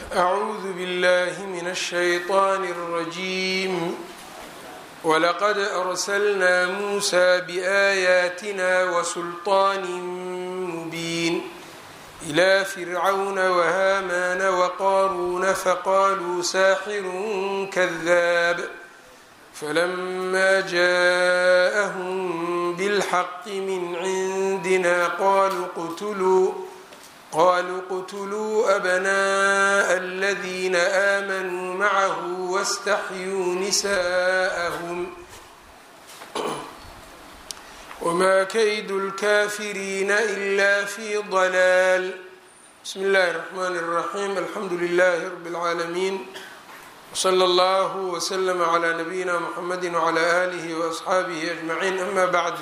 أعوذ بالله من الشيطان الرجيم ولقد أرسلنا موسى بآياتنا وسلطان مبين إلى فرعون وهامان وقارون فقالوا ساحر كذاب فلما جاءهم بالحق من عندنا قالوا اقتلوا قالوا اقتلوا أبناء الذين آمنوا معه واستحيوا نساءهم وما كيد الكافرين إلا في ضلال بسم الله الرحمن الرحيم الحمد لله رب العالمين وصلى الله وسلم على نبينا محمد وعلى آله وأصxaabihi أجمعين أما بعد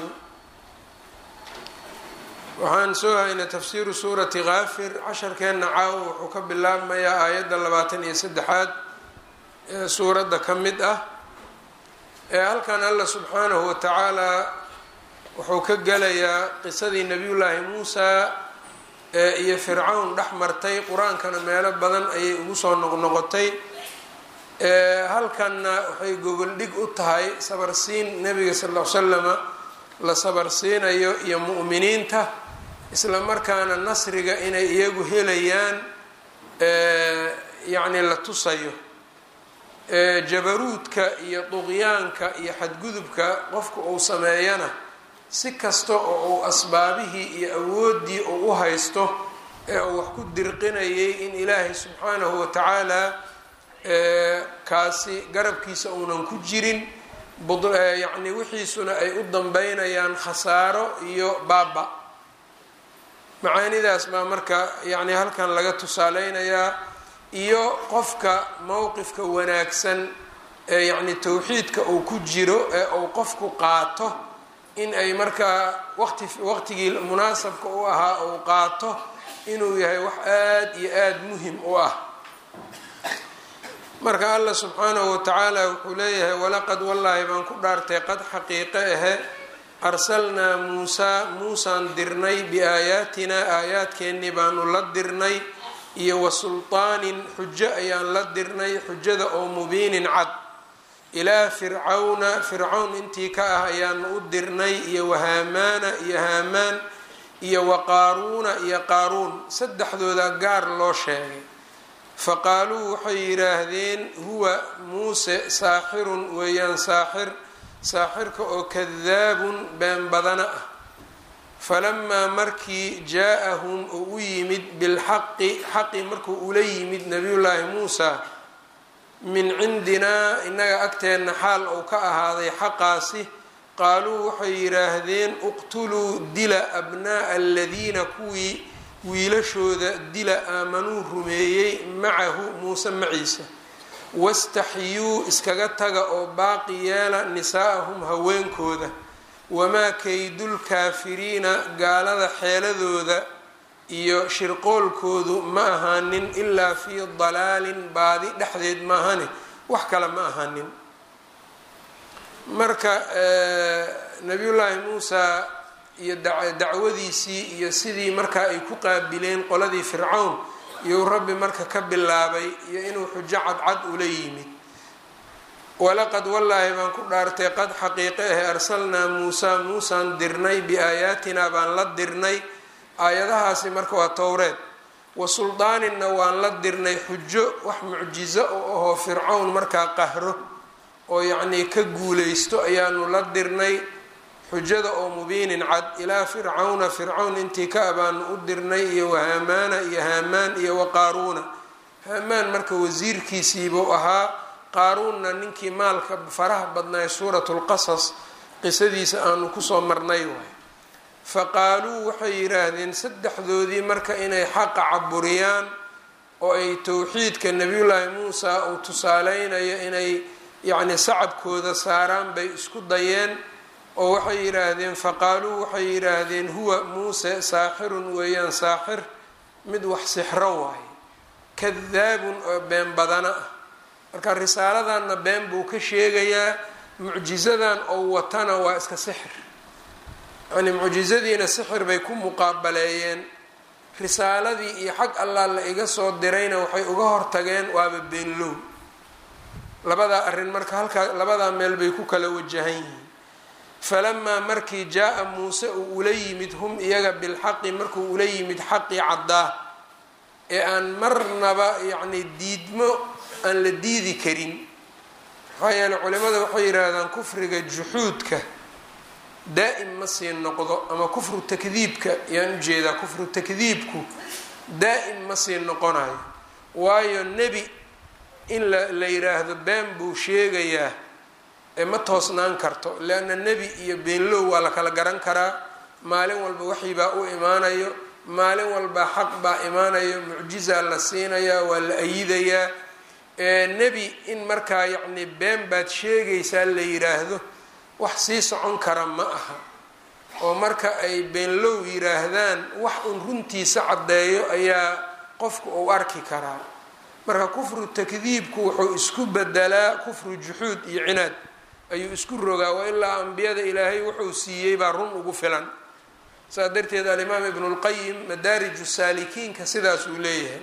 waxaan soo haynay tafsiiru suurati kaafir casharkeenna caawo wuxuu ka bilaabmayaa aayadda labaatan iyo saddexaad ee suuradda ka mid ah ee halkan alla subxaanahu wa tacaalaa wuxuu ka gelayaa qisadii nebiyullaahi muusaa ee iyo fircawn dhex martay qur-aankana meelo badan ayay ugu soo noqnoqotay halkanna waxay gogoldhig u tahay sabarsiin nebiga sal l slama la sabarsiinayo iyo mu'miniinta isla markaana nasriga inay iyagu helayaan yacni la tusayo jabaruudka iyo duqyaanka iyo xadgudubka qofka uu sameeyana si kasta oo uu asbaabihii iyo awooddii uu u haysto ee uu wax ku dirqinayay in ilaahay subxaanahu wa tacaala kaasi garabkiisa uunan ku jirin yacni wixiisuna ay u dambeynayaan khasaaro iyo baaba macaanidaas baa marka yacni halkan laga tusaaleynayaa iyo qofka mowqifka wanaagsan ee yacni towxiidka uu ku jiro ee uu qofku qaato in ay markaa waqti waqtigii munaasabka u ahaa uu qaato inuu yahay wax aada iyo aada muhim u ah marka allah subxaanahu watacaala wuxuu leeyahay walaqad wallaahi baan ku dhaartay qad xaqiiqe ahe arsalnaa muusaa muusaan dirnay biaayaatinaa aayaadkeennii baanu la dirnay iyo wa sultaanin xujo ayaan la dirnay xujada oo mubiinin cad ilaa fircawna fircawn intii ka ah ayaanu u dirnay iyo wahaamaana iyo haamaan iyo wa qaaruuna iyo qaaruun saddexdooda gaar loo sheegay faqaaluu waxay yidhaahdeen huwa muuse saaxirun weeyaan saaxir saaxirka oo kadaabun been badana ah falamaa markii jaa-ahum uu u yimid bilxaqi xaqi markuu ula yimid nabiyullaahi muusa min cindinaa innaga agteenna xaal uu ka ahaaday xaqaasi qaaluu waxay yidhaahdeen uqtuluu dila abnaa'a aladiina kuwii wiilashooda dila aamanuu rumeeyey macahu muuse maciisa wastaxyuu iskaga taga oo baaqi yeela nisaa'ahum haweenkooda wamaa kaydulkaafiriina gaalada xeeladooda iyo shirqoolkoodu ma ahaanin ilaa fii dalaalin baadi dhexdeed maahane wax kale ma ahaanin marka nabiyullaahi muusa iyo dacwadiisii iyo sidii markaa ay ku qaabileen qoladii fircawn iyou rabbi marka ka bilaabay iyo inuu xujo cadcad ula yimid walaqad wallaahi baan ku dhaartay qad xaqiiqe ahe arsalnaa muusaa muusaan dirnay biaayaatinaa baan la dirnay aayadahaasi marka waa towreed wa suldaaninna waan la dirnay xujo wax mucjizo oo ahoo fircawn markaa qahro oo yacnii ka guulaysto ayaanu la dirnay xujada oo mubiinin cad ilaa fircawna fircawn intii ka abaanu u dirnay iyo wahaamaana iyo haamaan iyo wa qaaruuna haamaan marka wasiirkiisiibuu ahaa qaaruunna ninkii maalka faraha badnaay suuratu lqasas qisadiisa aanu kusoo marnay waay faqaaluu waxay yidhaahdeen saddexdoodii marka inay xaqa caburiyaan oo ay towxiidka nebiyullaahi muusa uu tusaaleynayo inay yacni sacabkooda saaraan bay isku dayeen oo waxay yidhaahdeen faqaaluu waxay yidhaahdeen huwa muuse saaxirun weeyaan saaxir mid wax sixro waaye kadaabun oo been badana ah marka risaaladanna been buu ka sheegayaa mucjizadan oo watana waa iska sixir yani mucjizadiina sixir bay ku muqaabaleeyeen risaaladii iyo xag allah la iga soo dirayna waxay uga hortageen waaba beenlow labadaa arrin marka halkaa labadaa meel bay ku kala wajahan yihiin falamaa markii jaa-a muuse uu ula yimid hum iyaga bilxaqi markuu ula yimid xaqii caddaa ee aan marnaba yacni diidmo aan la diidi karin maxaa yeele culimada waxay yidhaahdaan kufriga juxuudka daa'im ma sii noqdo ama kufru takdiibka ayaan ujeedaa kufru takdiibku daa'im ma sii noqonayo waayo nebi in la la yidhaahdo been buu sheegayaa ee ma toosnaan karto leanna nebi iyo beenlow waa la kala garan karaa maalin walba waxii baa u imaanayo maalin walba xaq baa imaanayo mucjizaa la siinayaa waa la ayidayaa nebi in markaa yacni been baad sheegaysaa la yidhaahdo wax sii socon kara ma aha oo marka ay beenlow yidhaahdaan wax un runtiisa caddeeyo ayaa qofku uu arki karaa marka kufru takdiibku wuxuu isku bedelaa kufru juxuud iyo cinaad ayuu isku rogaa wa ilaa ambiyada ilaahay wuxuu siiyey baa run ugu filan saas darteed alimaam ibnu lqayim madaariju saalikiinka sidaas uu leeyahay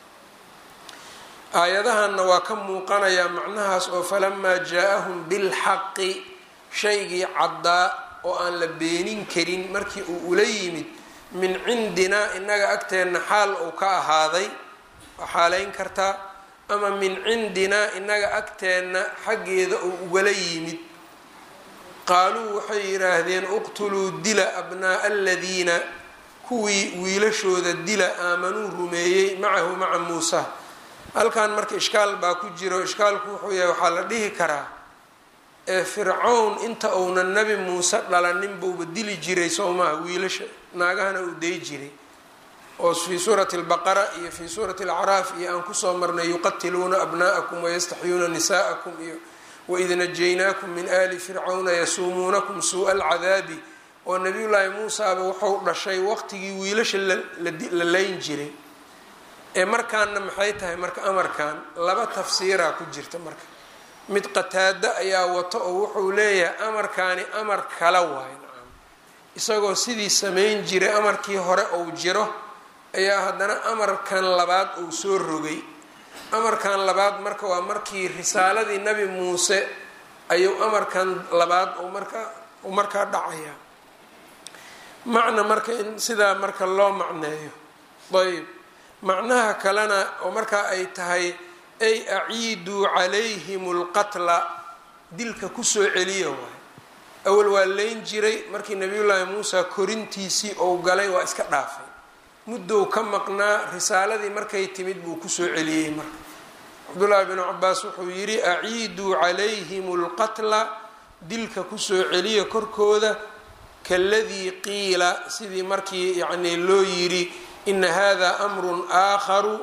aayadahanna waa ka muuqanayaa macnahaas oo falamaa jaa-ahum bilxaqi shaygii caddaa oo aan la beenin karin markii uu ula yimid min cindinaa innaga agteenna xaal uu ka ahaaday waa xaalayn kartaa ama min cindinaa innaga agteenna xaggeeda uu ugala yimid qaaluu waxay yidhaahdeen uqtuluu dila abnaa'a aladiina kuwii wiilashooda dila aamanuu rumeeyey macahu maca muusa halkan marka ishkaal baa ku jiro ishkaalku wuxuu yahay waxaa la dhihi karaa ee fircown inta uunan nebi muuse dhalanin buuba dili jiray soo maha wiilasha naagahana uu day jiray oo fii suurati albaqara iyo fii suurati alacraaf iyo aan kusoo marnay yuqatiluuna abnaa'akum wayastaxyuuna nisaa'akum iyo waid najaynaakum min ali fircawna yasuumuunakum suu'a alcadaabi oo nabiyullaahi muusaaba wuxuu dhashay waqtigii wiilasha la layn jiray ee markaanna maxay tahay marka amarkan laba tafsiiraa ku jirta marka mid qataado ayaa wato oo wuxuu leeyahay amarkaani amar kala waayo nacam isagoo sidii samayn jiray amarkii hore uu jiro ayaa haddana amarkan labaad uu soo rogay amarkan labaad marka waa markii risaaladii nebi muuse ayuu amarkan labaad markaa uu markaa dhacayaa macna marka in sidaa marka loo macneeyo ayb macnaha kalena oo markaa ay tahay ay aciiduu calayhim lqatla dilka kusoo celiya waay awal waa leyn jiray markii nabiyullaahi muusa korintiisii ou galay waa iska dhaafay muddow ka maqnaa risaaladii markay timid buu kusoo celiyey marka cabdullaahi binu cabaas wuxuu yidhi aciiduu calayhim lqatla dilka kusoo celiya korkooda kaladii qiila sidii markii yacnii loo yidhi ina hada amrun aakharu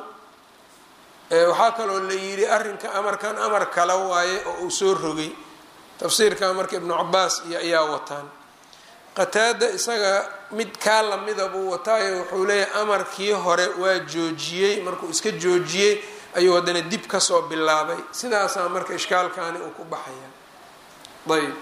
waxaa kaloo la yidhi arrinka amarkan amar kala waaye oo uu soo rogay tafsiirka marka ibnu cabaas iyo ayaa wataan qataada isaga mid kaa lamida buu wataayo wuxuu leeyahay amarkii hore waa joojiyey markuu iska joojiyey ayuu haddana dib kasoo bilaabay sidaasaa marka ishkaalkaani uu ku baxaya ayb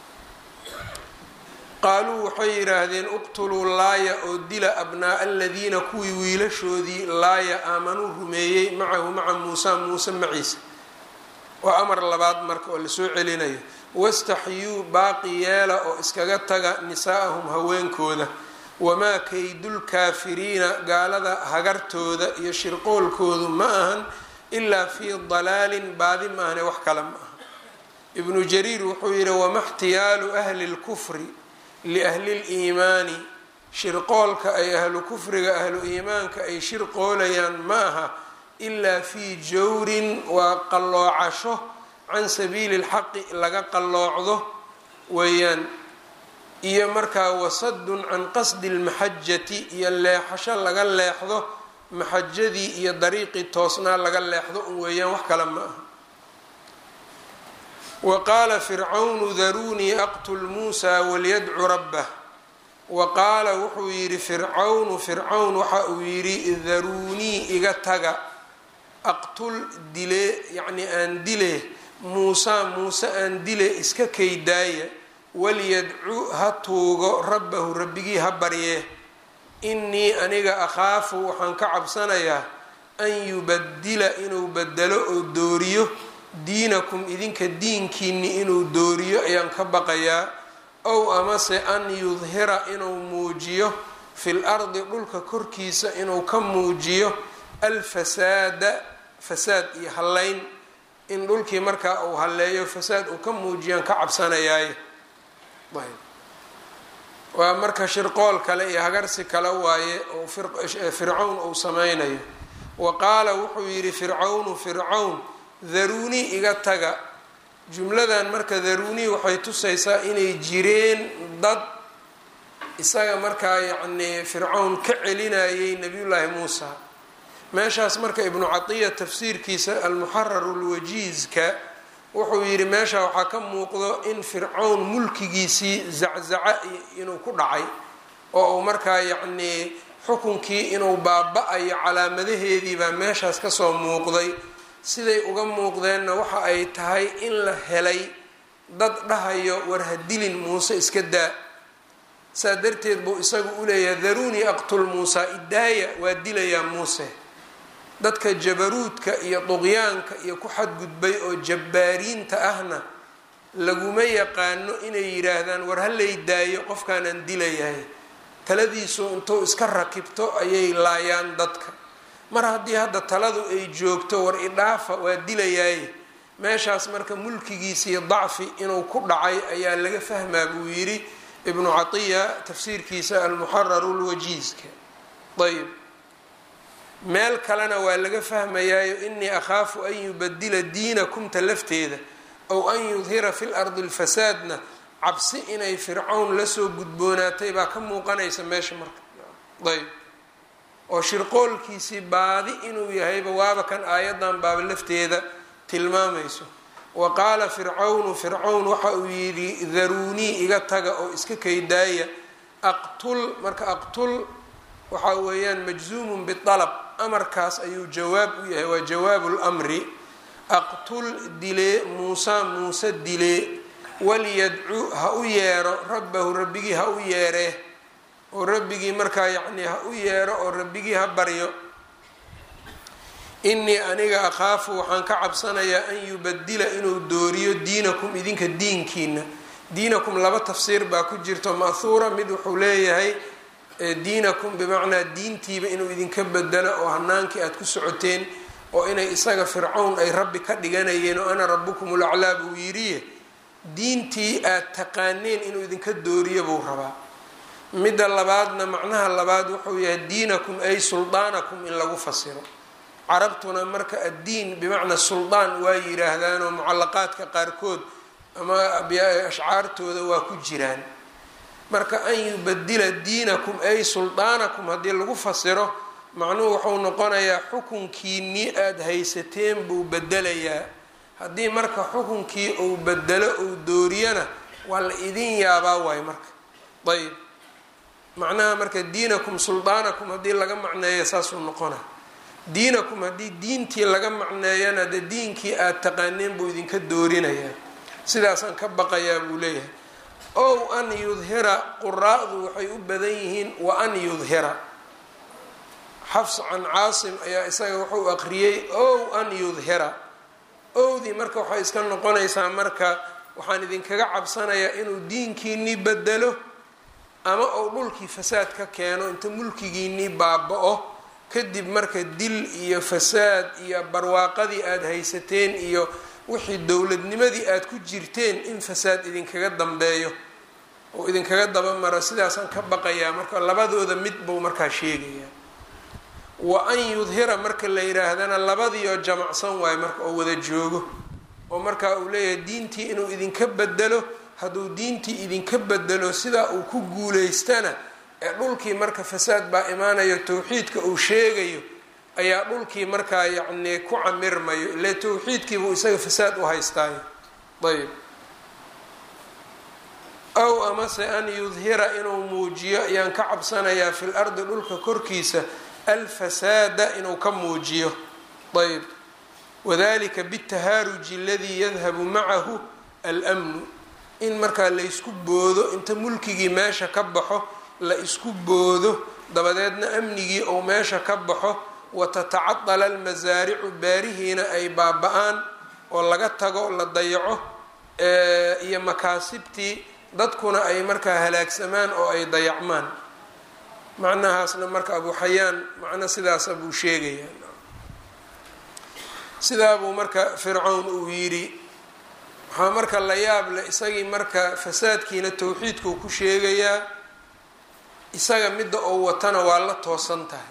qaaluu waxay yidhaahdeen uqtuluu laaya oo dila abnaa'a aladiina kuwii wiilashoodii laaya aamanuu rumeeyey macahu maca muusa muuse maciisa waa amar labaad marka oo lasoo celinayo wastaxyuu baaqi yeela oo iskaga taga nisaa'ahum haweenkooda wamaa kaydulkaafiriina gaalada hagartooda iyo shirqoolkoodu ma ahan ilaa fii dalaalin baadi maahane wax kale ma aha ibnu jariir wuxuu yidhi wama xtiyaalu ahli lkufri liahli liimaani shirqoolka ay ahlu kufriga ahlu iimaanka ay shirqoolayaan ma aha ilaa fii jawrin waa qalloocasho can sabiili lxaqi laga qalloocdo weeyaan iyo markaa wasadun can qasdi lmaxajati iyo leexasho laga leexdo maxajadii iyo dariiqii toosnaa laga leexdo un weeyaan wax kale ma aha wa qaala fircawnu daruunii aqtul muusa walyadcu rabbah wa qaala wuxuu yidhi fircawnu fircawn waxa uu yidhi daruunii iga taga aqtul dile yacnii aan dile muusa muuse aan dile iska kaydaaya walyadcu ha tuugo rabbahu rabbigii ha baryee innii aniga akhaafu waxaan ka cabsanayaa an yubadila inuu bedelo oo dooriyo diinakum idinka diinkiinni inuu dooriyo ayaan ka baqayaa ow amase an yudhira inuu muujiyo fil ardi dhulka korkiisa inuu ka muujiyo alfasaada fasaad iyo hallayn in dhulkii markaa uu halleeyo fasaad uu ka muujiyaan ka cabsanayaaye waa marka shirqool kale iyo hagarsi kale waaye oo fircawn uu sameynayo wa qaala wuxuu yidhi fircawnu fircawn daruunii iga taga jumladan marka daruunii waxay tusaysaa inay jireen dad isaga markaa yacnii fircawn ka celinayay nabiyullaahi muusa meeshaas marka ibnu catiya tafsiirkiisa almuxararu lwajiizka wuxuu yidhi meesha waxaa ka muuqdo in fircawn mulkigiisii zaczaca inuu ku dhacay oo uu markaa yacnii xukunkii inuu baaba-ayo calaamadaheedii baa meeshaas kasoo muuqday siday uga muuqdeenna waxa ay tahay in la helay dad dhahayo war hadilin muuse iska daa saa darteed buu isagu u leeyahay daruunii aqtul muusa idaaya waa dilayaa muuse dadka jabaruudka iyo duqyaanka iyo ku xadgudbay oo jabbaariinta ahna laguma yaqaano inay yidhaahdaan war halay daayo qofkaanaan dilayahay taladiisu intuu iska rakibto ayay laayaan dadka mar haddii hadda taladu ay joogto war idhaafa waa dilayaaye meeshaas marka mulkigiisii dacfi inuu ku dhacay ayaa laga fahmaa buu yidhi ibnu catiya tafsiirkiisa almuxararu lwajiizka ayb meel kalena waa laga fahmayaayo inii akhaafu an yubadila diinakumta lafteeda ow an yudhira fi lardi lfasaadna cabsi inay fircawn lasoo gudboonaatay baa ka muuqanaysa meesha marka ayb oo shirqoolkiisii baadi inuu yahayba waaba kan aayadan baaba lafteeda tilmaamayso wa qaala fircawnu fircawn waxa uu yidhi daruunii iga taga oo iska kaydaaya aqtul marka aqtul waxaa weeyaan majzuumun bialab amarkaas ayuu jawaab u yahay waa jawaabu lmri aqtul dilee muusa muuse dilee walyadcu ha u yeero rabbahu rabbigii ha u yeeree oo rabbigii markaa yacnii ha u yeero oo rabbigii ha baryo inii aniga akhaafu waxaan ka cabsanayaa an yubadila inuu dooriyo diinakum idinka diinkiina diinakum laba tafsiir baa ku jirto ma'huura mid wuxuu leeyahay diinakum bimacnaa diintiiba inuu idinka bedelo oo hanaankii aada ku socoteen oo inay isaga fircawn ay rabbi ka dhiganayeen oo ana rabukum ulaclaa buu yidhiye diintii aada taqaaneen inuu idinka dooriyo buu rabaa midda labaadna macnaha labaad wuxuu yahay diinakum ay suldaanakum in lagu fasiro carabtuna marka addiin bimacnaa suldaan waa yidhaahdaanoo mucalaqaadka qaarkood ama ashcaartooda waa ku jiraan marka an yubadila diinakum ay suldaanakum haddii lagu fasiro macnuhu wuxuu noqonayaa xukunkiinii aada haysateen buu bedelayaa haddii marka xukunkii uu bedelo uu dooriyana waa la idin yaabaa waay marka ayb macnaha marka diinakum suldaanakum haddii laga macneeyo saasuu noqona diinakum haddii diintii laga macneeyana de diinkii aada taqaaneen buu idinka doorinayaa sidaasaan ka baqayaa buu leeyahay ow an yudhira quraa'du waxay u badan yihiin wa an yudhira xafs can caasim ayaa isaga wuxuu aqriyey ow an yudhira owdii marka waxay iska noqonaysaa marka waxaan idinkaga cabsanayaa inuu diinkiinii bedelo ama uu dhulkii fasaad ka keeno inta mulkigiinii baaba-o kadib marka dil iyo fasaad iyo barwaaqadii aada haysateen iyo wixii dowladnimadii aada ku jirteen in fasaad idinkaga dambeeyo oo idinkaga dabamaro sidaasaan ka baqayaa marka labadooda mid buu markaa sheegayaa wa an yudhira marka la yidhaahdana labadiioo jamacsan waayo marka oo wada joogo oo markaa uu leeyahay diintii inuu idinka bedelo hadduu diintii idinka bedelo sidaa uu ku guulaystana ee dhulkii marka fasaad baa imaanayo towxiidka uu sheegayo ayaa dhulkii markaa yacnii ku camirmayo ile towxiidkiibuu isaga fasaad u haystaayo ayb ow amase an yudhira inuu muujiyo ayaan ka cabsanayaa fil ardi dhulka korkiisa alfasaada inuu ka muujiyo ayb wadalika bitahaaruji aladii yadhabu macahu almnu in markaa la ysku boodo inta mulkigii meesha ka baxo la isku boodo dabadeedna amnigii ou meesha ka baxo watatacadala almasaaricu beerihiina ay baaba-aan oo laga tago la dayaco iyo makaasibtii dadkuna ay markaa halaagsamaan oo ay dayacmaan macnahaasna marka abu xayaan macno sidaasa buu sheegayaa sidaabuu marka fircown uu yidhi waxaa marka la yaab leh isagii marka fasaadkiina towxiidkuu ku sheegayaa isaga midda oo watana waa la toosan tahay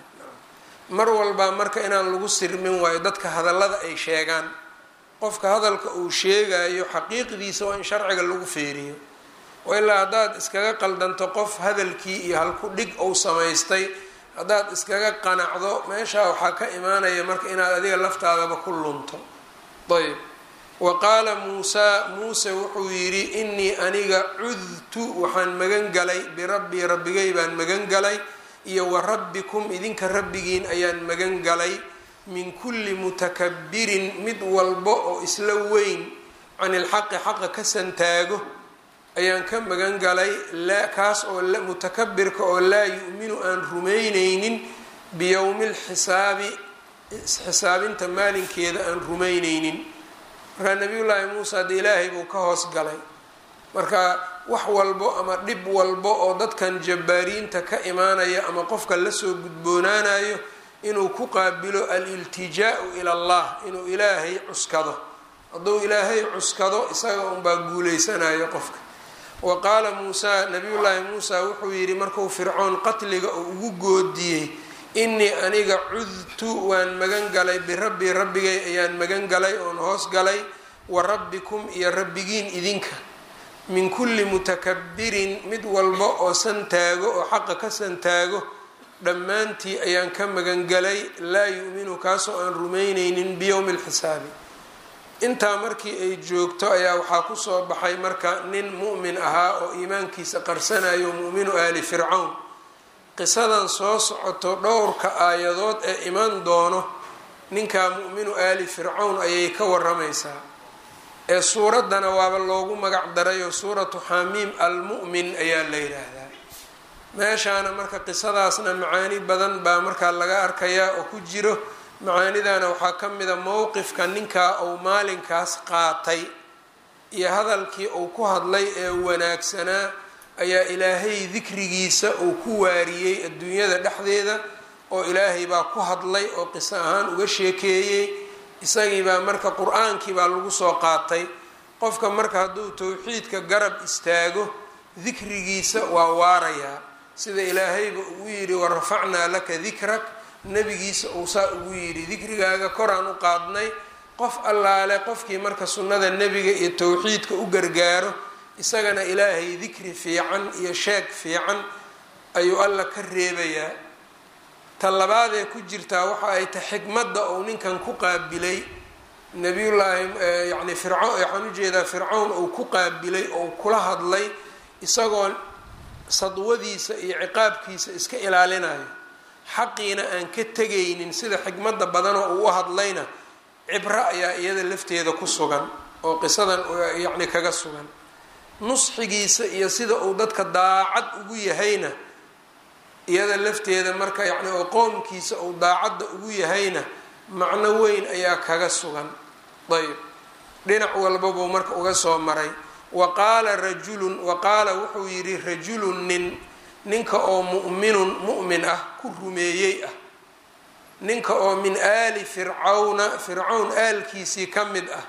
mar walbaa marka inaan lagu sirmin waayo dadka hadallada ay sheegaan qofka hadalka uu sheegayo xaqiiqdiisa waa in sharciga lagu feeriyo oo ilaa haddaad iskaga qaldanto qof hadalkii iyo halku dhig ou samaystay haddaad iskaga qanacdo meeshaa waxaa ka imaanaya marka inaad adiga laftaadaba ku lunto ayb wa qaala muusaa muuse wuxuu yidhi innii aniga cudtu waxaan magan galay birabbii rabbigay baan magan galay iyo wa rabbikum idinka rabbigiin ayaan magan galay min kulli mutakabirin mid walba oo isla weyn can ilxaqi xaqa ka santaago ayaan ka magan galay kaas oo mutakabirka oo laa yu-minu aan rumaynaynin biyowmi lxisaabi xisaabinta maalinkeeda aan rumaynaynin markaa nabiyullaahi muusa de ilaahay buu ka hoos galay marka wax walbo ama dhib walbo oo dadkan jabbaariinta ka imaanaya ama qofka lasoo gudboonaanayo inuu ku qaabilo aliltijaau ila allah inuu ilaahay cuskado hadduu ilaahay cuskado isaga unbaa guuleysanayo qofka wa qaala muusaa nabiyullaahi muusa wuxuu yidhi markuu fircoon qatliga uu ugu goodiyey innii aniga cudtu waan magan galay birabbii rabbigay ayaan magan galay oon hoos galay wa rabbikum iyo rabbigiin idinka min kulli mutakabirin mid walba oo santaago oo xaqa ka santaago dhammaantii ayaan ka magangalay laa yu-minu kaasoo aan rumaynaynin biyowmi lxisaabi intaa markii ay joogto ayaa waxaa kusoo baxay marka nin mu'min ahaa oo iimaankiisa qarsanayo mu'minu aali fircawn qisadan soo socoto dhowrka aayadood ee iman doono ninkaa mu'minu aali fircawn ayay ka waramaysaa ee suuraddana waaba loogu magac darayo suuratu xamiim almu'min ayaa la yidhaahdaa meeshaana marka qisadaasna macaani badan baa markaa laga arkayaa oo ku jiro macaanidana waxaa ka mida mowqifka ninkaa uu maalinkaas qaatay iyo hadalkii uu ku hadlay ee wanaagsanaa ayaa ilaahay dikrigiisa uu ku waariyey adduunyada dhexdeeda oo ilaahay baa ku hadlay oo qiso ahaan uga sheekeeyey isagii baa marka qur-aankii baa lagu soo qaatay qofka marka hadduu towxiidka garab istaago dikrigiisa waa waarayaa sida ilaahayba ugu yidhi warafacnaa laka dikrak nebigiisa uu saa ugu yidhi dikrigaaga koraan u qaadnay qof allaale qofkii marka sunnada nebiga iyo towxiidka u gargaaro isagana ilaahay dikri fiican iyo sheeg fiican ayuu alla ka reebayaa ta labaadee ku jirtaa waxa ay tahay xikmadda uu ninkan ku qaabilay nabiyullaahi yacni fircawn waxaan ujeedaa fircawn uu ku qaabilay oo kula hadlay isagoo sadwadiisa iyo ciqaabkiisa iska ilaalinayo xaqiina aan ka tegaynin sida xikmadda badanoo uu u hadlayna cibro ayaa iyada lafteeda ku sugan oo qisadan yacni kaga sugan nusxigiisa iyo sida uu dadka daacad ugu yahayna iyada lafteeda marka yacni oo qoomkiisa uu daacadda ugu yahayna macno weyn ayaa kaga sugan ayb dhinac walbabuu marka uga soo maray wa qaala rajulun wa qaala wuxuu yidhi rajulun nin ninka oo mu'minun mu'min ah ku rumeeyey ah ninka oo min aali fircawna fircawn aalkiisii ka mid ah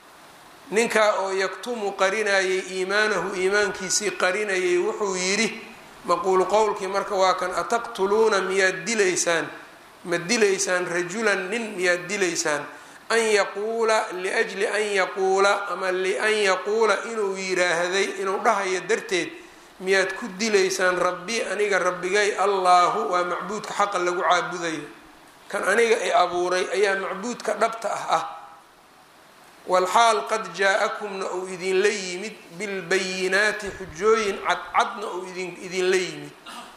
ninkaa oo yaktumu qarinayay iimaanahu iimaankiisii qarinayay wuxuu yidhi maquulu qowlkii marka waa kan ataqtuluuna miyaad dilaysaan ma dilaysaan rajulan nin miyaad dilaysaan an yaquula liajli an yaquula ama lian yaquula inuu yiraahday inuu dhahayo darteed miyaad ku dilaysaan rabbi aniga rabbigay allaahu waa macbuudka xaqa lagu caabudayo kan aniga i abuuray ayaa macbuudka dhabta ah ah walxaal qad jaa-akumna uu idinla yimid bilbayinaati xujooyin cadcadna uu idinla yimid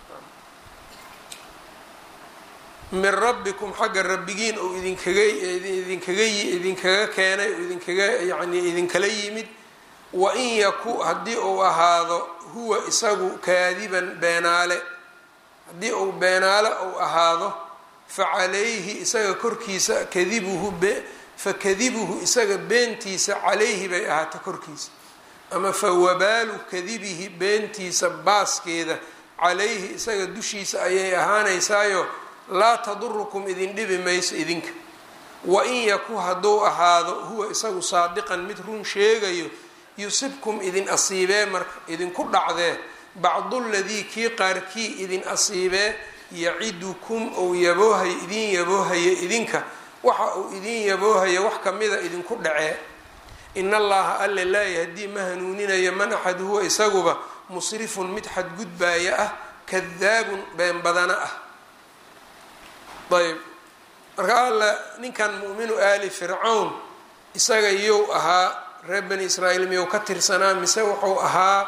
min rabbikum xagga rabbigiin uu idinkaga idinkaga idinkaga keenay uu idinkaga yani idinkala yimid wa in yaku haddii uu ahaado huwa isagu kaadiban beenaale haddii uu beenaalo uu ahaado fa calayhi isaga korkiisa kadibuhu fa kadibuhu isaga beentiisa calayhi bay ahaata korkiisa ama fa wabaalu kadibihi beentiisa baaskeeda calayhi isaga dushiisa ayay ahaanaysaayo laa tadurukum idin dhibi mayso idinka wa in yaku hadduu ahaado huwa isagu saadiqan mid run sheegayo yusibkum idin asiibee marka idinku dhacdee bacduladii kii qaarkii idin asiibee yacidukum ou yaboohayo idin yaboohayo idinka waxa uu idin yaboohayo wax kamida idinku dhacee in allaha alle laa yahdii ma hanuuninayo man axad huwa isaguba musrifun mid xadgudbaaya ah kadaabun been badana ah ayb marka alla ninkan mu'minu aali fircawn isaga yow ahaa reer bani israa'iil miyou ka tirsanaa mise wuxuu ahaa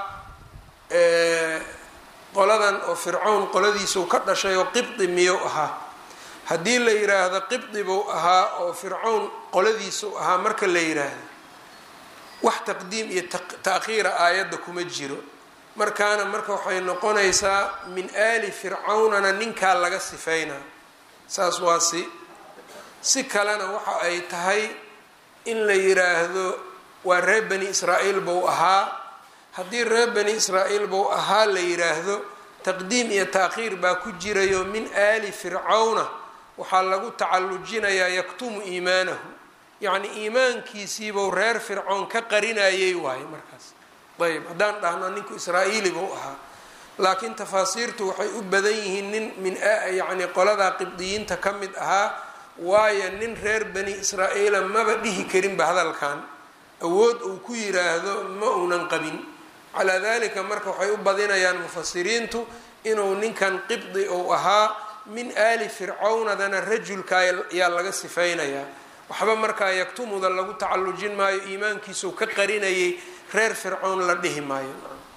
qoladan oo fircawn qoladiisuu ka dhashay oo qibdi miyou ahaa haddii la yiraahdo qibdi buu ahaa oo fircawn qoladiisuu ahaa marka la yiraahdo wax taqdiim iyo ta'khiira aayadda kuma jiro markaana marka waxay noqonaysaa min aali fircawnana ninkaa laga sifeynaa saas waa si si kalena waxa ay tahay in la yiraahdo waa reer bani israa'iil buu ahaa haddii reer bani israa'iil buu ahaa la yiraahdo taqdiim iyo taakhiir baa ku jirayo min aali fircawna waxaa lagu tacallujinayaa yaktumu iimaanahu yacni iimaankiisiibuu reer fircoon ka qarinayay waaye markaas ayb haddaan dhahno ninku israa'iili buu ahaa laakiin tafaasiirtu waxay u badan yihiin nin min yacni qoladaa qibdiyiinta ka mid ahaa waayo nin reer bani israa'iila maba dhihi karinba hadalkan awood uu ku yiraahdo ma uunan qabin calaa dalika marka waxay u badinayaan mufasiriintu inuu ninkan qibdi uu ahaa min aali fircawnadana rajulka ayaa laga sifeynayaa waxba markaa yaktumuda lagu tacallujin maayo iimaankiisuu ka qarinayay reer fircown la dhihi maayo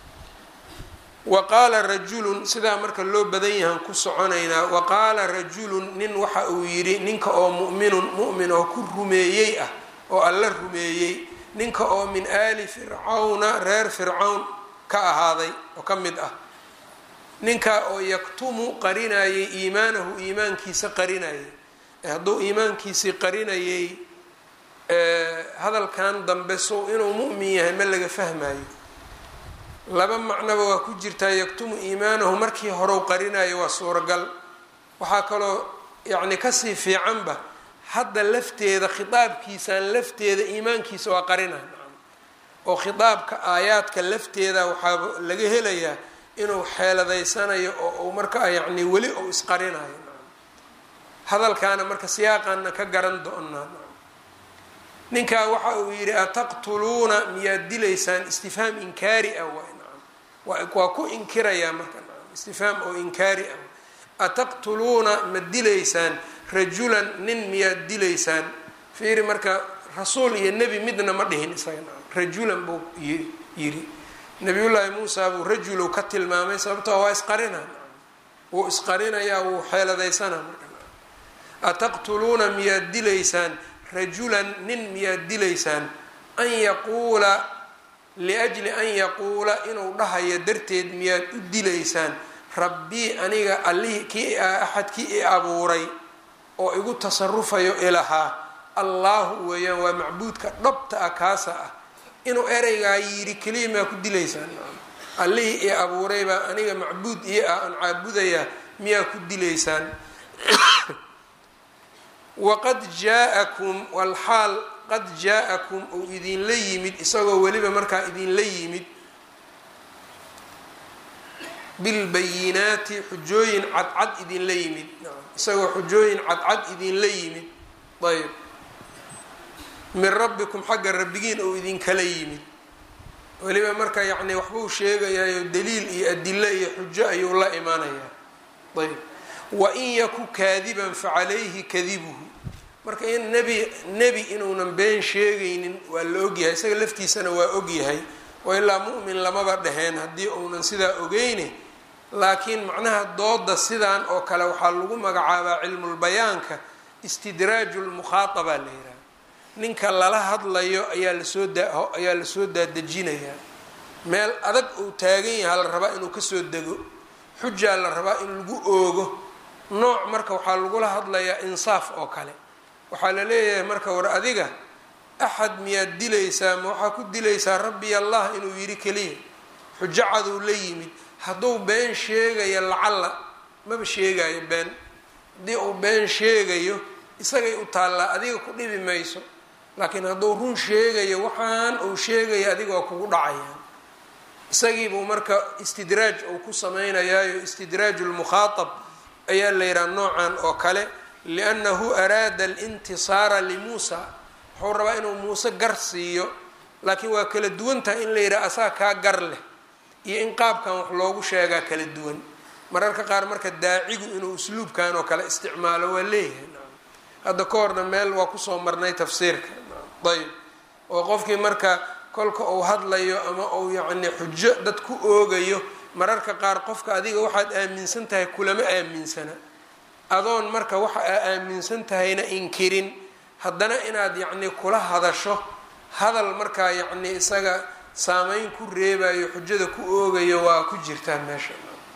wa qaala rajulun sidaa marka loo badan yahan ku soconaynaa wa qaala rajulun nin waxa uu yidhi ninka oo mu'minun mu'min oo ku rumeeyey ah oo alla rumeeyey ninka oo min aali fircawna reer fircawn ka ahaaday oo ka mid ah ninka oo yaktumu qarinayay iimaanahu iimaankiisa qarinayay hadduu iimaankiisii qarinayay hadalkan dambe sow inuu mu'min yahay ma laga fahmayo laba macnoba waa ku jirtaa yaktumu iimaanahu markii horeu qarinayo waa suuragal waxaa kaloo yacni kasii fiicanba hadda lafteeda khitaabkiisaan lafteeda iimaankiisa waa qarina oo khitaabka aayaadka lafteeda waxaa laga helayaa inuu xeeladaysanayo oo uu markaa yacni weli ou isqarinayo hadalkaana marka siyaaqaana ka garan doonaa ninkaa waxa uu yidhi ataqtuluuna miyaad dilaysaan istifhaam inkaari ah waa waa ku inkirayaa marka istifhaam oo inkaari ah ataqtuluuna ma dilaysaan rajulan nin miyaad dilaysaan fiiri marka rasuul iyo nebi midna ma dhihin isaga rajulan buu yidhi nabiyullaahi muusa buu rajulow ka tilmaamay sababtoo waa isqarina wuu isqarinayaa wuu xeeladaysanaa marka ataqtuluuna miyaad dilaysaan rajulan nin miyaad dilaysaan an yaquula liajli an yaquula inuu dhahayo darteed miyaad u dilaysaan rabbii aniga allihii kii axadkii i abuuray oo igu tasarufayo ilahaa allaahu weeyaan waa macbuudka dhabta ah kaasa ah inuu ereygaa yidhi keliya maa ku dilaysaan allihii i abuuray baa aniga macbuud iyo ah aan caabudayaa miyaa ku dilaysaan waqad jaa-akum walxaal qad jaa-akum uu idinla yimid isagoo weliba markaa idinla yimid bilbayinaati xujooyin cadcad idinla yimid isagoo xujooyin cadcad idinla yimid ayb min rabbikum xagga rabbigiin uu idinkala yimid weliba marka yacni waxbuu sheegayayo daliil iyo adilo iyo xujo ayuu la imaanayaa ayb wain yaku kaadiban facalayhi kadibuhu marka in nebi nebi inuunan been sheegaynin waa la ogyahay isaga laftiisana waa ogyahay oo ilaa mu'min lamaba dheheen haddii uunan sidaa ogeyne laakiin macnaha dooda sidan oo kale waxaa lagu magacaabaa cilmulbayaanka istidraaju lmukhaaabaa la yidhaha ninka lala hadlayo ayaa lasoo daa ayaa lasoo daadejinayaa meel adag uu taagan yaha la rabaa inuu kasoo dego xujaa la rabaa in lagu oogo nooc marka waxaa lagula hadlayaa insaaf oo kale waxaa la leeyahay marka war adiga axad miyaad dilaysaa ma waxaa ku dilaysaa rabbi allah inuu yidhi keliya xujo caduu la yimid hadduu been sheegayo lacalla maba sheegayo been haddii uu been sheegayo isagay u taallaa adiga ku dhibi mayso laakiin hadduu run sheegayo waxaan uu sheegayo adiga waa kugu dhacayaan isagiibuu marka istidraaj uu ku sameynayaayo istidraaj lmukhaatab ayaa la yidhaha noocan oo kale liannahu araada alintisaara limuusa wuxuu rabaa inuu muuse gar siiyo laakiin waa kala duwan tahay in la yidhaha asaa kaa gar leh iyo in qaabkan wax loogu sheegaa kala duwan mararka qaar marka daacigu inuu usluubkan oo kale isticmaalo waa leeyahay hadda ka horna meel waa kusoo marnay tafsiirka ayb oo qofkii marka kolka uu hadlayo ama uu yacni xujo dad ku oogayo mararka qaar qofka adiga waxaad aaminsan tahay kulama aaminsana adoon marka waxa aa aaminsan tahayna inkirin haddana inaad yacni kula hadasho hadal markaa yacni isaga saameyn ku reebayo xujada ku oogayo waa ku jirtaa meesha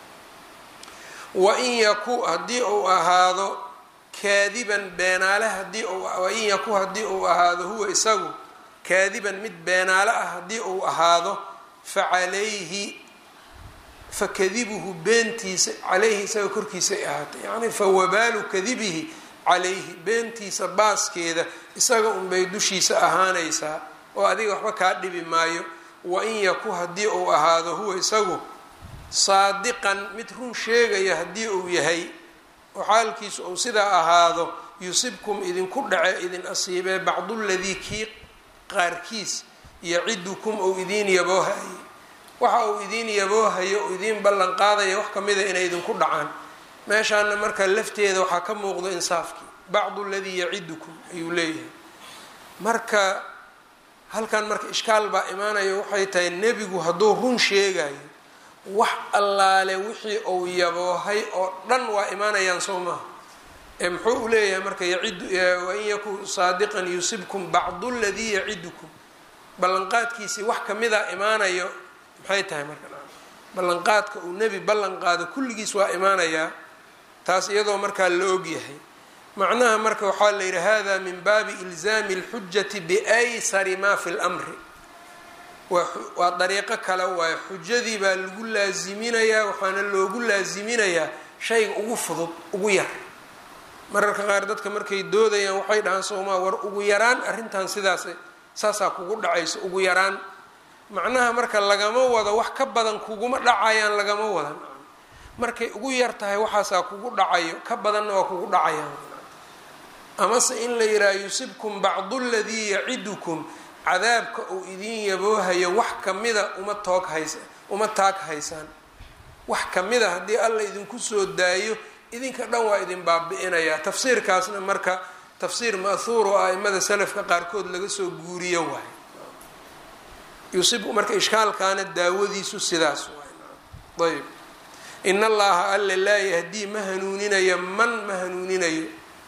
wain yaku haddii uu ahaado kaadiban beenaale hadii wain yaku haddii uu ahaado huwa isagu kaadiban mid beenaale ah haddii uu ahaado facalayhi fakadibuhu beentiisa caleyhi isaga korkiisay ahaatay yacni fawabaalu kadibihi calayhi beentiisa baaskeeda isaga unbay dushiisa ahaanaysaa oo adiga waxba kaa dhibi maayo wain yaku haddii uu ahaado huwa isagu saadiqan mid run sheegaya haddii uu yahay oo xaalkiisu uu sidaa ahaado yusibkum idinku dhace idin asiibee bacduladii kii qaarkiis yacidukum ou idiin yaboohaye waxa uu idiin yaboohayo uu idiin ballan qaadaya wax kamida inay idinku dhacaan meeshaana marka lafteeda waxaa ka muuqdo insaafkii bacdu ladii yacidukum ayuu leeyahay marka halkan marka ishkaal baa imaanaya waxay tahay nebigu hadduu run sheegayo wax allaale wixii uu yaboohay oo dhan waa imaanayaan soo maaha ee muxuu u leeyahay marka yacidu wain yakun saadiqan yusibkum bacdu ladii yacidukum ballanqaadkiisii wax kamida imaanayo maxay tahay marka ballanqaadka uu nebi ballan qaado kulligiis waa imaanayaa taas iyadoo markaa la ogyahay macnaha marka waxaa la yidhi hada min baabi ilzaami اlxujati biaysari ma fi lmri waa dariiqo kale waayo xujadii baa lagu laaziminayaa waxaana loogu laaziminayaa shayga ugu fudud ugu yar mararka qaar dadka markay doodayaan waxay dhahaan soomaa war ugu yaraan arrintan sidaas saasaa kugu dhacayso ugu yaraan macnaha marka lagama wado wax ka badan kuguma dhacayaan lagama wadan markay ugu yar tahay waxaasaa kugu dhacayo ka badanna waa kugu dhacayaan amase in la yidhaha yusibkum bacdu ladii yacidukum cadaabka uu idiin yaboohayo wax kamida uma toog haysa uma taag haysaan wax kamida haddii alla idinku soo daayo idinka dhan waa idin baabi-inayaa tafsiirkaasna marka tafsiir ma'huur oo aimada salafka qaarkood laga soo guuriyo waayo yusibu marka ishkaalkaana daawadiisu sidaas waay ayb in allaha alle laa yahdii ma hanuuninayo man ma hanuuninayo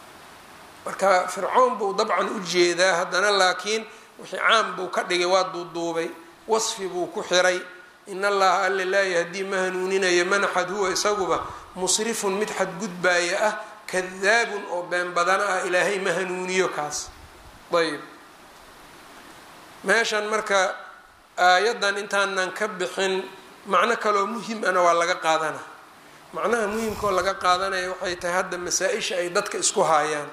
marka fircoon buu dabcan u jeedaa haddana laakiin wixii caam buu ka dhigay waa duuduubay wasfi buu ku xiray in allaha alle laa yahdii ma hanuuninayo man axad huwa isaguba musrifun mid xadgudbaaya ah kadaabun oo been badana ah ilaahay ma hanuuniyo kaas ayb meeshan marka aayaddan intaanan ka bixin macno kaloo muhim ana waa laga qaadana macnaha muhimkaoo laga qaadanaya waxay tahay hadda masaa-isha ay dadka isku haayaan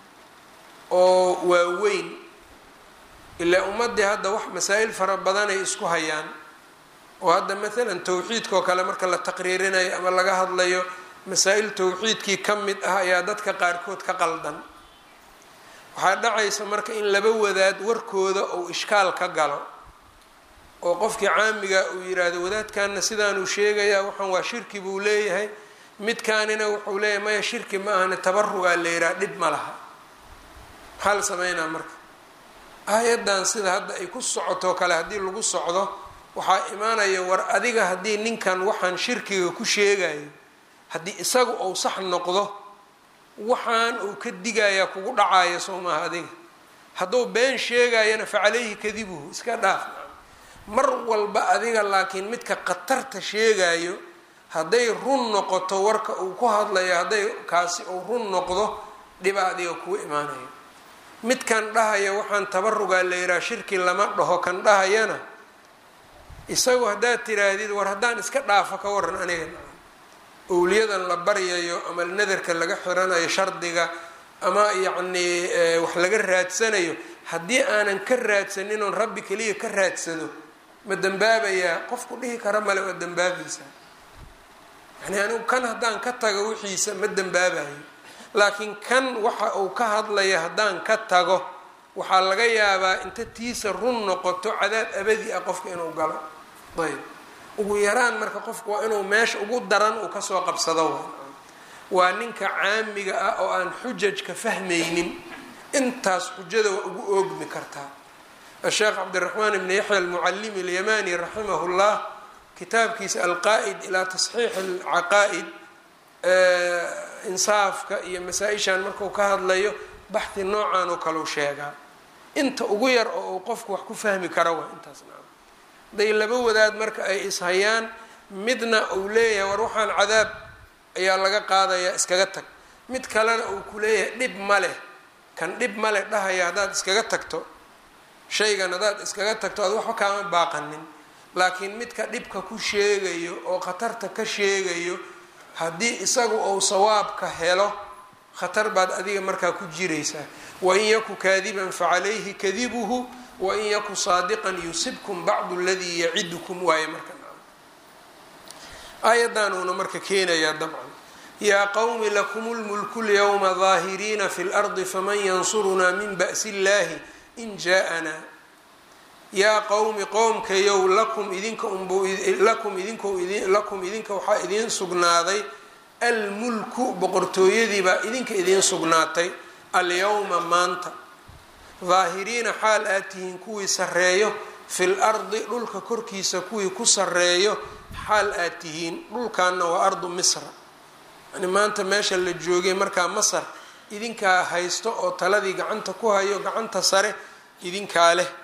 oo waaweyn ilaa ummadii hadda wax masaa-il fara badanay isku hayaan oo hadda maalan tawxiidka oo kale marka la taqriirinayo ama laga hadlayo masaa-il tawxiidkii ka mid ah ayaa dadka qaarkood ka qaldan waxaa dhacaysa marka in laba wadaad warkooda uu ishkaal ka galo oo qofkii caamiga uu yiraahdo wadaadkanna sidaanuu sheegayaa waxaan waa shirki buu leeyahay midkaanina wuxuu leeyahay maya shirki ma ahane tabarugaa la yidhaha dhib ma laha maxaa la sameynaa marka aayaddan sida hadda ay ku socotoo kale haddii lagu socdo waxaa imaanaya war adiga haddii ninkan waxaan shirkiga ku sheegayo haddii isagu uu sax noqdo waxaan uu ka digayaa kugu dhacaya soo maaha adiga hadduu been sheegayana fa caleyhi kadibuhu iska dhaaf mar walba adiga laakiin midka khatarta sheegayo hadday run noqoto warka uu ku hadlayo hadday kaasi uu run noqdo dhiba adiga kuu imaanayo midkan dhahaya waxaan tabarugaa la yidhaha shirki lama dhaho kan dhahayana isagu haddaad tiraahdid war haddaan iska dhaafo ka waran aniga owliyadan la baryayo ama nadarka laga xiranayo shardiga ama yacnii wax laga raadsanayo haddii aanan ka raadsanin oon rabbi keliya ka raadsado ma dembaabayaa qofku dhihi kara male waa dembaabaysaa yani anigu kan haddaan ka tago wixiisa ma dembaabayo laakiin kan waxa uu ka hadlaya haddaan ka tago waxaa laga yaabaa inta tiisa run noqoto cadaab abadi ah qofka inuu galo ayb ugu yaraan marka qofku waa inuu meesha ugu daran uu kasoo qabsado wa waa ninka caamiga ah oo aan xujajka fahmaynin intaas xujada waa ugu oogmi kartaa asheekh cabdiraxmaan ibni yaxya almucalimi alyamani raximah llah kitaabkiisa alqaa-id ilaa tasxiix alcaqaa-id insaafka iyo masaa-ishan marku ka hadlayo baxhi noocan oo kaleu sheegaa inta ugu yar oo uu qofku wax ku fahmi kara waa intaasna haday laba wadaad marka ay ishayaan midna uu leeyahay war waxaan cadaab ayaa laga qaadayaa iskaga tag mid kalena uu ku leeyahay dhib ma leh kan dhib ma leh dhahaya haddaad iskaga tagto shaygan haddaad iskaga tagto aad waxba kaama baaqanin laakiin midka dhibka ku sheegayo oo khatarta ka sheegayo haddii isagu uu sawaabka helo khatar baad adiga markaa ku jiraysaa wain yaku kaadiban facalayhi kadibuhu wain yaku saadiqan yusibkum bacdu ladii yacidukum waaye marka aayadaanuuna marka keenayaa dabcan yaa qowmi lakum lmulku lyawma daahiriina fi lardi faman yansurunaa min ba'si illahi in jaa-anaa yaa qowmi qowmkayow lakum idinka unblakum idinko lakum idinka waxaa idiin sugnaaday almulku boqortooyadiibaa idinka idiin sugnaatay alyawma maanta daahiriina xaal aad tihiin kuwii sarreeyo fil ardi dhulka korkiisa kuwii ku sarreeyo xaal aad tihiin dhulkaana waa ardu misra yani maanta meesha la joogay markaa masar idinkaa haysto oo taladii gacanta ku hayo gacanta sare idinkaa leh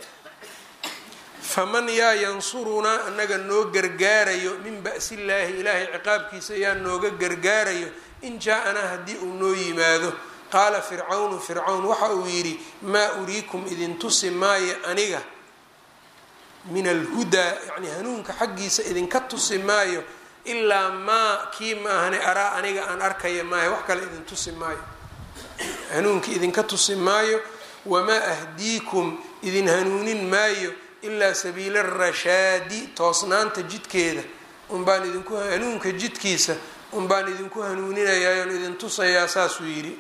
faman yaa yansurunaa anaga noo gargaarayo min ba'sillaahi ilaahay ciqaabkiisa yaa nooga gargaarayo in jaa-anaa haddii uu noo yimaado qaala fircawnu fircawn waxa uu yidhi maa uriikum idin tusi maayo aniga min alhudaa yacni hanuunka xaggiisa idinka tusi maayo ilaa maa kii maahane araa aniga aan arkaya maayo wax kale idin tusi maayo hanuunka idinka tusi maayo wamaa ahdiikum idin hanuunin maayo ilaa sabiila rashaadi toosnaanta jidkeeda unbaan idinku hanuunka jidkiisa unbaan idinku hanuuninayaa oon idin tusayaa saasuu yidhi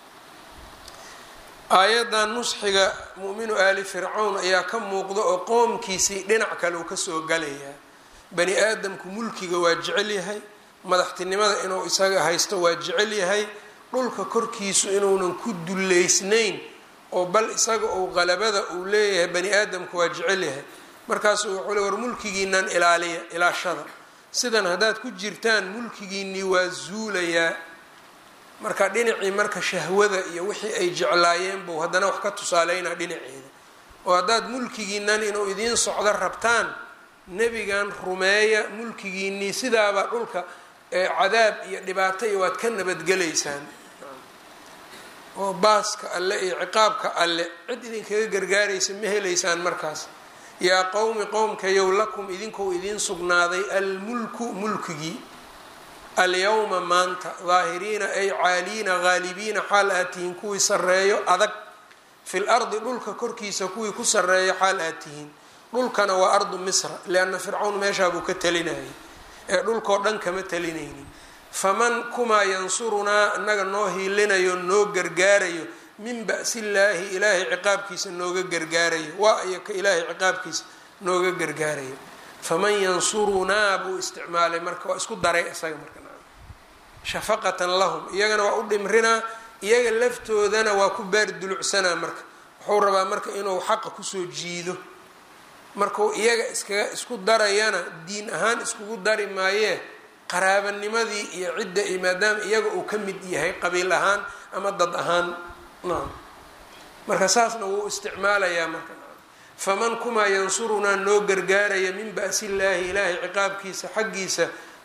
aayaddan nusxiga mu'minu aali fircawn ayaa ka muuqda oo qoomkiisii dhinac kale uu kasoo galayaa bani aadamku mulkiga waa jecel yahay madaxtinimada inuu isaga haysto waa jecel yahay dhulka korkiisu inuunan ku dullaysnayn oo bal isaga uu qalabada uu leeyahay bani aadamku waa jecel yahay markaasuu wuxuu le war mulkigiinan ilaaliya ilaashada sidan haddaad ku jirtaan mulkigiinii waa zuulayaa marka dhinacii marka shahwada iyo wixii ay jeclaayeen buu haddana wax ka tusaaleynaa dhinaceeda oo haddaad mulkigiinan inuu idiin socdo rabtaan nebigan rumeeya mulkigiinii sidaabaa dhulka cadaab iyo dhibaato iyo waad ka nabadgelaysaan oo baaska alle iyo ciqaabka alle cid idinkaga gargaaraysa ma helaysaan markaas yaa qowmi qowmkayow lakum idinkou idiin sugnaaday almulku mulkigii alyawma maanta daahiriina ay caaliina haalibiina xaal aad tihiin kuwii sarreeyo adag fil ardi dhulka korkiisa kuwii ku sarreeyo xaal aad tihiin dhulkana waa ardu misra lianna fircawn meeshaabuu ka talinayay ee dhulkoo dhan kama talinaynin faman kumaa yansurunaa annaga noo hiilinayo noo gargaarayo min ba'sillaahi ilaahay ciqaabkiisa nooga gargaarayo waa iyo ka ilaahay ciqaabkiisa nooga gargaarayo faman yansurunaa buu isticmaalay marka waa isku daray isaga marka shafaqatan lahum iyagana waa u dhimrinaa iyaga laftoodana waa ku baar dulucsanaa marka wuxuu rabaa marka inuu xaqa kusoo jiido markuu iyaga iskaga isku darayana diin ahaan iskugu dari maayee qaraabanimadii iyo cidda iyo maadaama iyaga uu ka mid yahay qabiil ahaan ama dad ahaan naam marka saasna wuu isticmaalayaa marka faman kumaa yansurunaa noo gargaaraya min ba'sillaahi ilaahay ciqaabkiisa xaggiisa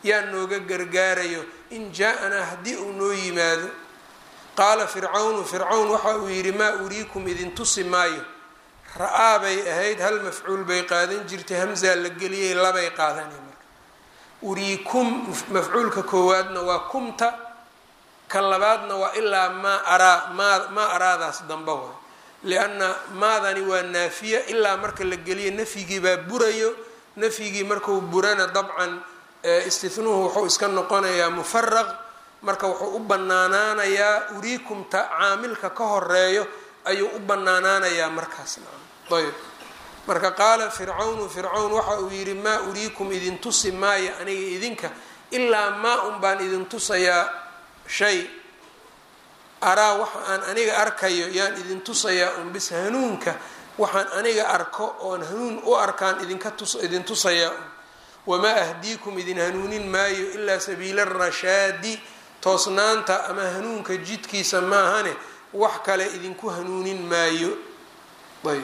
yaa nooga gargaarayo in jaa-anaa haddii uu noo yimaado qaala fircawnu fircawn waxa uu yidhi maa uriikum idin tusi maayo ra-aa bay ahayd hal mafcuul bay qaadan jirtay hamzaa la geliyay labay qaadanay marka uriikum mafcuulka koowaadna waa kumta ka labaadna waa ilaa maa araa maa maa araadaas damba waay lianna maadani waa naafiya ilaa marka la geliyo nafyigii baa burayo nafyigii markuu burana dabcan istinuhu wuxuu iska noqonayaa mufaraq marka wuxuu u banaanaanayaa uriikumta caamilka ka horeeyo ayuu u banaanaanayaa markaas ayb marka qaala fircawnu fircawn waxa uu yidhi maa uriikum idin tusi maayo aniga idinka ilaa maa un baan idin tusayaa shay araa waxa aan aniga arkayo yaan idin tusayaa un bis hanuunka waxaan aniga arko oon hanuun u arkaan idinka tus idin tusayaa un wamaa ahdiikum idin hanuunin maayo ilaa sabiila rashaadi toosnaanta ama hanuunka jidkiisa maahane wax kale idinku hanuunin maayo ayb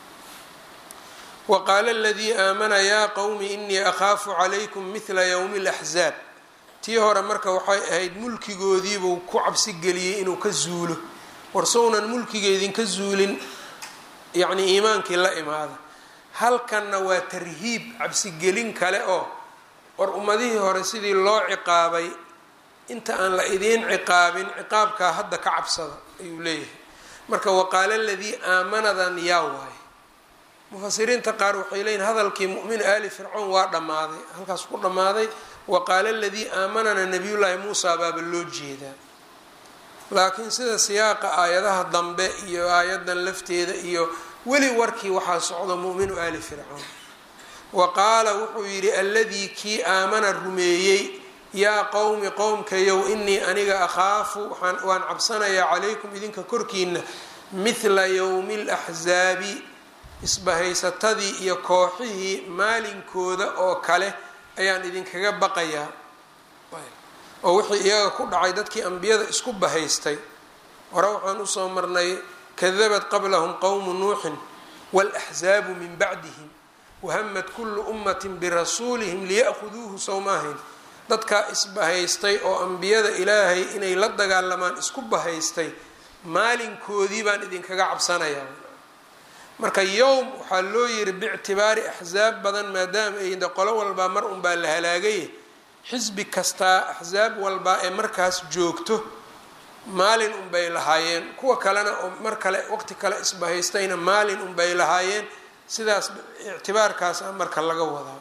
wa qaala aladii aamana yaa qowmi inii akhaafu calaykum mithla yowmi alaxzaab tii hore marka waxay ahayd mulkigoodiibuu ku cabsi geliyey inuu ka zuulo warsownan mulkiga idinka zuulin yacnii iimaankii la imaada halkanna waa tarhiib cabsigelin kale oo war ummadihii hore sidii loo ciqaabay inta aan la idiin ciqaabin ciqaabkaa hadda ka cabsada ayuu leeyahay marka waqaala aladii aamanadan yaa waaye mufasiriinta qaar waxay leeyihin hadalkii mu'min aali fircown waa dhammaaday halkaas ku dhammaaday waqaala aladii aamanana nabiyullaahi muusa baaba loo jeedaa laakiin sida siyaaqa aayadaha dambe iyo aayadan lafteeda iyo weli warkii waxaa socdo mu'minu aali fircown wa qaala wuxuu yidhi alladii kii aamana rumeeyey yaa qowmi qowmkayow inii aniga akhaafu waan cabsanayaa calaykum idinka korkiina mithla yowmi laxsaabi isbahaysatadii iyo kooxihii maalinkooda oo kale ayaan idinkaga baqayaa oo wixii iyaga ku dhacay dadkii ambiyada isku bahaystay hore waxaan usoo marnay kadabat qablahum qowmu nuuxin wاlaxzaabu min bacdihim wahamad kulu ummati birasuulihim liya'khuduuhu sowmaahayn dadkaa isbahaystay oo ambiyada ilaahay inay la dagaalamaan isku bahaystay maalinkoodii baan idinkaga cabsanayaa marka yowm waxaa loo yiri biictibaari axsaab badan maadaama ay qolo walbaa mar unbaa la halaagay xisbi kastaa axsaab walbaa ee markaas joogto maalin unbay lahaayeen kuwa kalena oo mar kale waqti kale isbahaystayna maalin unbay lahaayeen sidaas ictibaarkaasa marka laga wadaa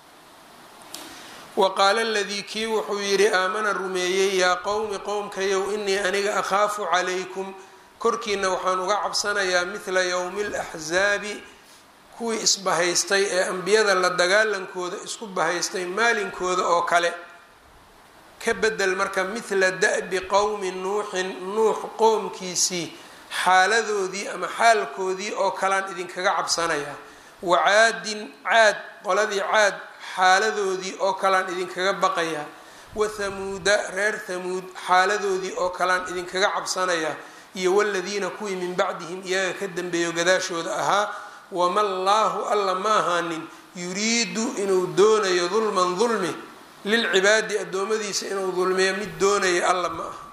wa qaala aladii kii wuxuu yidhi aamana rumeeyey yaa qowmi qowmkayow inii aniga akhaafu calaykum korkiina waxaan uga cabsanayaa mithla yowmi alaxsaabi kuwii isbahaystay ee ambiyada la dagaalankooda isku bahaystay maalinkooda oo kale ka bedel marka mithla da-bi qowmi nuuxin nuux qoomkiisii xaaladoodii ama xaalkoodii oo kalean idinkaga cabsanayaa wacaadin caad qoladii caad xaaladoodii oo kalean idinkaga baqayaa wathamuuda reer thamuud xaaladoodii oo kalean idinkaga cabsanayaa iyo waladiina kuwii min bacdihim iyaga ka dambeeyo gadaashooda ahaa wama llaahu alla ma ahaanin yuriidu inuu doonayo dulman dulmi lilcibaadi addoommadiisa inuu dulmiyo mid doonayo alla ma aha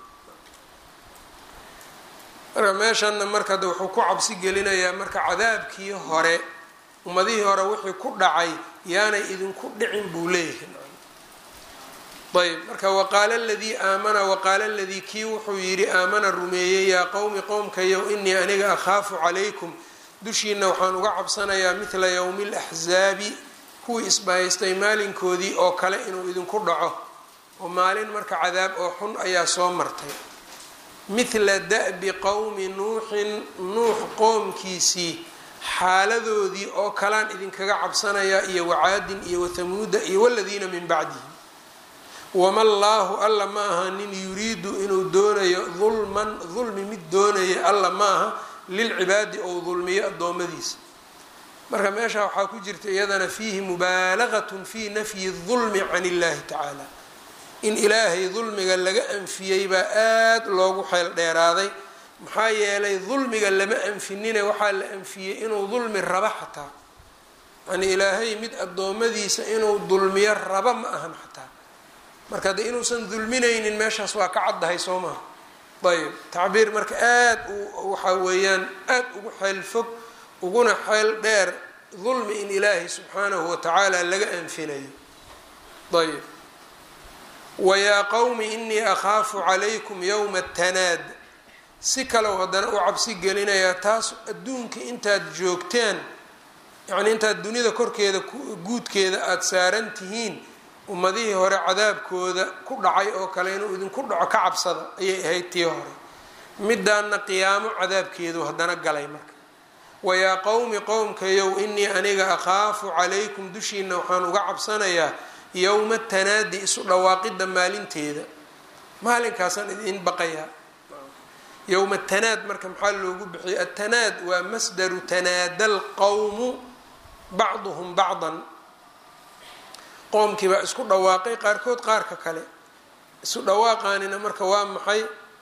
marka meeshanna marka de wuxuu ku cabsi gelinayaa marka cadaabkii hore ummadihii hore wixii ku dhacay yaanay idinku dhicin buu leeyahay ayb marka waqaala aladii aamana waqaala aladii kii wuxuu yidhi aamana rumeeyey yaa qowmi qowmkayow inii aniga akhaafu calaykum dushiina waxaan uga cabsanayaa mithla yowmi alaxsaabi kuwii isbahaystay maalinkoodii oo kale inuu idinku dhaco oo maalin marka cadaab oo xun ayaa soo martay mithla da-bi qowmi nuuxin nuux qoomkiisii xaaladoodii oo kalaan idinkaga cabsanayaa iyo wacaadin iyo wathamuuda iyo waladiina min bacdihim wama llaahu alla ma aha nin yuriidu inuu doonayo dulman dulmi mid doonaya alla ma aha lilcibaadi ou dulmiyo addoommadiisa marka meesha waxaa ku jirta iyadana fiihi mubaalaqatun fii nafyi dulmi can illahi tacaala in ilaahay dulmiga laga anfiyey baa aada loogu xeel dheeraaday maxaa yeelay dulmiga lama anfinine waxaa la anfiyey inuu dulmi raba xataa yani ilaahay mid addoommadiisa inuu dulmiyo raba ma ahan xataa marka de inuusan dulminaynin meeshaas waa ka caddahay soo maha ayb tacbiir marka aad u waxa weeyaan aad ugu xeel fog uguna xeel dheer dulmi in ilaahay subxaanahu watacaala laga anfinayo ayb wayaa qowmi inii akhaafu calaykum yowma tanaad si kalow haddana u cabsi gelinayaa taas adduunka intaad joogteen yacnii intaad dunida korkeeda guudkeeda aada saaran tihiin ummadihii hore cadaabkooda ku dhacay oo kale inuu idinku dhaco ka cabsada ayay ahayd tii hore midaanna qiyaamo cadaabkeedu haddana galay marka wayaa qowmi qowmkayow inii aniga akhaafu calaykum dushiina waxaan uga cabsanayaa yowma tanaadi isu dhawaaqidda maalinteeda maalinkaasaan idin baqayaa yowma tanaad marka maxaa loogu bixiyay atanaad waa masdaru tanaada alqowmu bacduhum bacdan qoomkii baa isku dhawaaqay qaarkood qaarka kale isu dhawaaqaanina marka waa maxay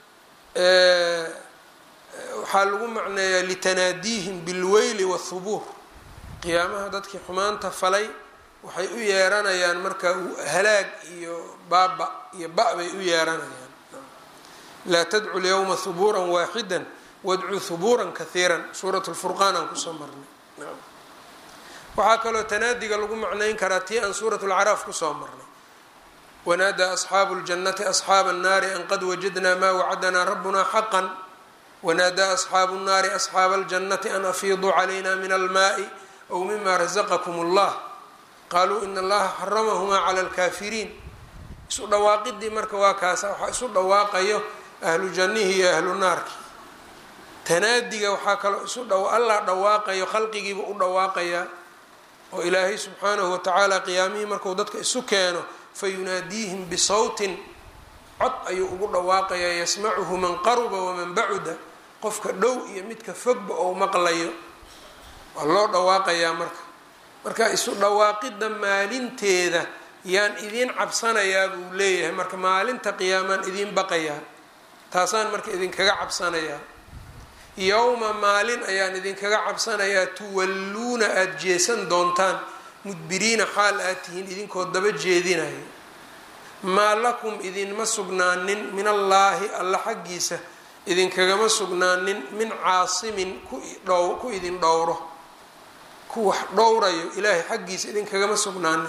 waxaa lagu macneeyaa litanaadiihim bilweyli waathubuur qiyaamaha dadkii xumaanta falay waxay u yeeranayaan marka halaag iyo baaba iyo ba bay u yeeranayaan laa tadcu lyawma hubuuran waaxida wadcuu hubuuran kahiiran suurat lfurqaan aan kusoo marnay waxaa kaloo tanaadiga lagu macnayn karaa tii aan suurat lcaraaf kusoo marnay wanaadaa asxaabu ljannati asxaaba annaari an qad wajadnaa maa wacadanaa rabbuna xaqan wanaadaa asxaabu nnaari asxaaba aljannati an afiiduu calayna min almaai aw mima razaqakum allah qaaluu ina allaha xaramahumaa cala alkaafiriin isu dhawaaqidii marka waa kaasa waxaa isu dhawaaqayo ahlu jannihii iyo ahlu naarkii tanaadiga waxaa kaloo isu dha allah dhawaaqayo khalqigiiba u dhawaaqayaa oo ilaahay subxaanahu watacaala qiyaamihii marku dadka isu keeno fayunaadiihim bisawtin cod ayuu ugu dhawaaqayaa yasmacuhu man qaruba waman bacuda qofka dhow iyo midka fogba ou maqlayo waa loo dhawaaqayaa marka marka isu dhawaaqidda maalinteeda yaan idiin cabsanayaa buu leeyahay marka maalinta qiyaamaan idiin baqayaa taasaan marka idinkaga cabsanayaa yowma maalin ayaan idinkaga cabsanayaa tuwalluuna aada jeesan doontaan mudbiriina xaal aad tihiin idinkoo daba jeedinayo maa lakum idinma sugnaanin min allaahi alla xaggiisa idinkagama sugnaanin min caasimin kudhow ku idin dhowro ku wax dhowrayo ilaahay xaggiisa idinkagama sugnaanin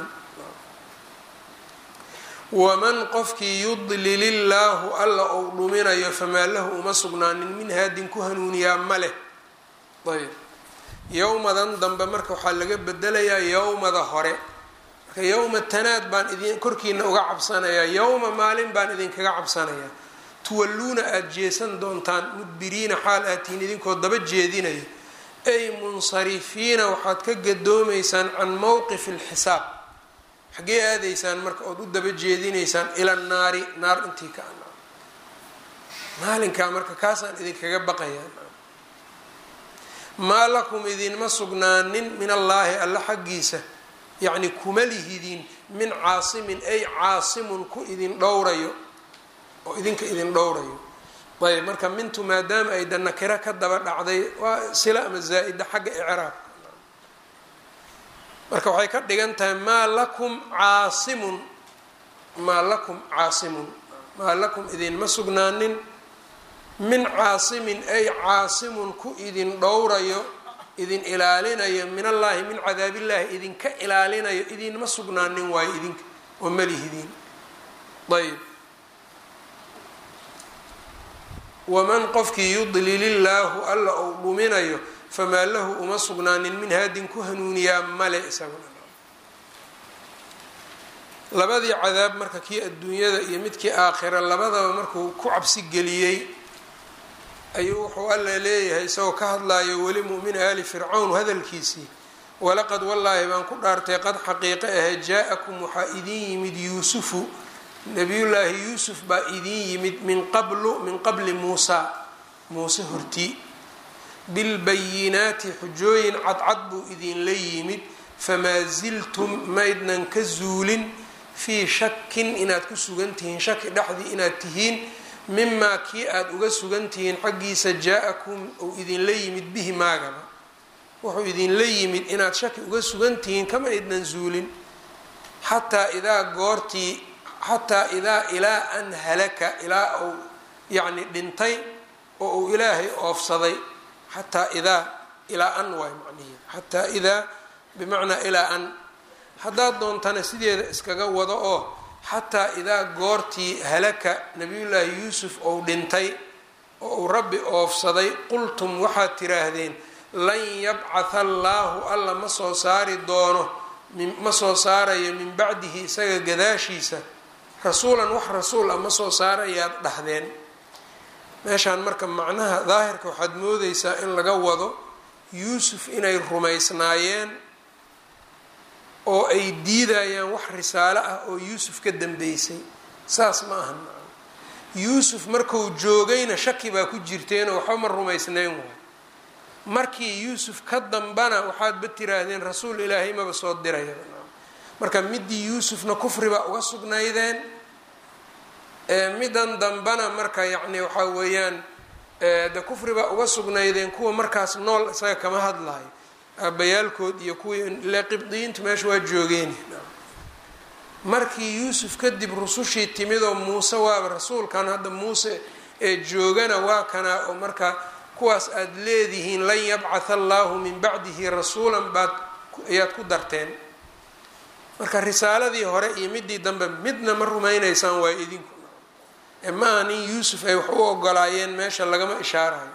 waman qofkii yudlil illaahu alla ou dhuminayo famaa lahu uma sugnaanin min haadin ku hanuuniyaa ma leh ayb yowmadan dambe marka waxaa laga bedelayaa yowmada hore marka yowma tanaad baan idin korkiina uga cabsanayaa yowma maalin baan idinkaga cabsanayaa tuwalluuna aada jeesan doontaan mudbiriina xaal aad tihiin idinkoo daba jeedinaya ay munsarifiina waxaad ka gadoomaysaan can mowqifi alxisaab xaggee aadaysaan marka ood u daba jeedinaysaan ila naari naar intii ka ana maalinkaa marka kaasaan idinkaga baqayaa maa lakum idinma sugnaanin min allaahi alla xaggiisa yacni kuma lihidin min caasimin ay caasimun ku idin dhowrayo oo idinka idin dhowrayo ayb marka mintu maadaama ay da nakiro ka daba dhacday waa sila ama zaa-ida xagga icraabka marka waxay ka dhigan tahay maa lakum caasimun maa lakum caasimun maa lakum idinma sugnaanin min caasimin ay caasimun ku idin dhowrayo idin ilaalinayo min allaahi min cadaabillaahi idinka ilaalinayo idinma sugnaanin waayo idinka oo malihidiin ayb waman qofkii yudlilillaahu alla ou dhuminayo famaa lahu uma sugnaanin min haadin ku hanuuniyaa male isaguna labadii cadaab marka kii adduunyada iyo midkii aakhira labadaba markuu ku cabsi geliyey ayuu wuxuu alla leeyahay isagoo ka hadlayo weli mu'min aali fircawn hadalkiisii walaqad wallaahi baan ku dhaartay qad xaqiiqe ahe jaa-akum waxaa idin yimid yuusufu nabiyullaahi yuusuf baa idin yimid min qablu min qabli muusaa muuse hortii bilbayinaati xujooyin cadcad buu idinla yimid famaa ziltum maydnan ka zuulin fii shakin inaad ku sugan tihiin shaki dhexdii inaad tihiin mimaa kii aada uga sugan tihiin xaggiisa jaa-akum uu idinla yimid bihi maagaba wuxuu idinla yimid inaad shaki uga sugan tihiin kama idnan zuulin xataa idaa goortii xataa idaa ilaa an halaka ilaa uu yacni dhintay oo uu ilaahay oofsaday xataa idaa ilaa an waay macnihi xataa idaa bimacnaa ilaa an haddaad doontana sideeda iskaga wado oo xataa idaa goortii halaka nabiyullaahi yuusuf ou dhintay oo uu rabbi oofsaday qultum waxaad tiraahdeen lan yabcatha allaahu alla ma soo saari doono ma soo saarayo min bacdihi isaga gadaashiisa rasuulan wax rasuul ah ma soo saarayaad dhahdeen meeshaan marka macnaha daahirka waxaad moodeysaa in laga wado yuusuf inay rumaysnaayeen oo ay diidayaan wax risaalo ah oo yuusuf ka dambeysay saas ma ahan yuusuf marku joogayna shaki baa ku jirteenoo waxba ma rumaysnayn waay markii yuusuf ka dambana waxaadba tiraahdeen rasuul ilaahay maba soo diraya marka midii yuusufna kufri baa uga sugnaydeen middan dambana marka yacni waxaa weeyaan de kufri baa uga sugnaydeen kuwa markaas nool isaga kama hadlayo aabayaalkood iyo kuwii ile qibdiyiintu meesha waa joogeen markii yuusuf kadib rusushii timidoo muuse waaba rasuulkan hadda muuse ee joogana waa kanaa oo marka kuwaas aada leedihiin lan yabcatha allaahu min bacdihi rasuulan baad ayaad ku darteen marka risaaladii hore iyo midii dambe midna ma rumaynaysaan waa idinku ee ma aha nin yuusuf ay wax u ogolaayeen meesha lagama ishaarayo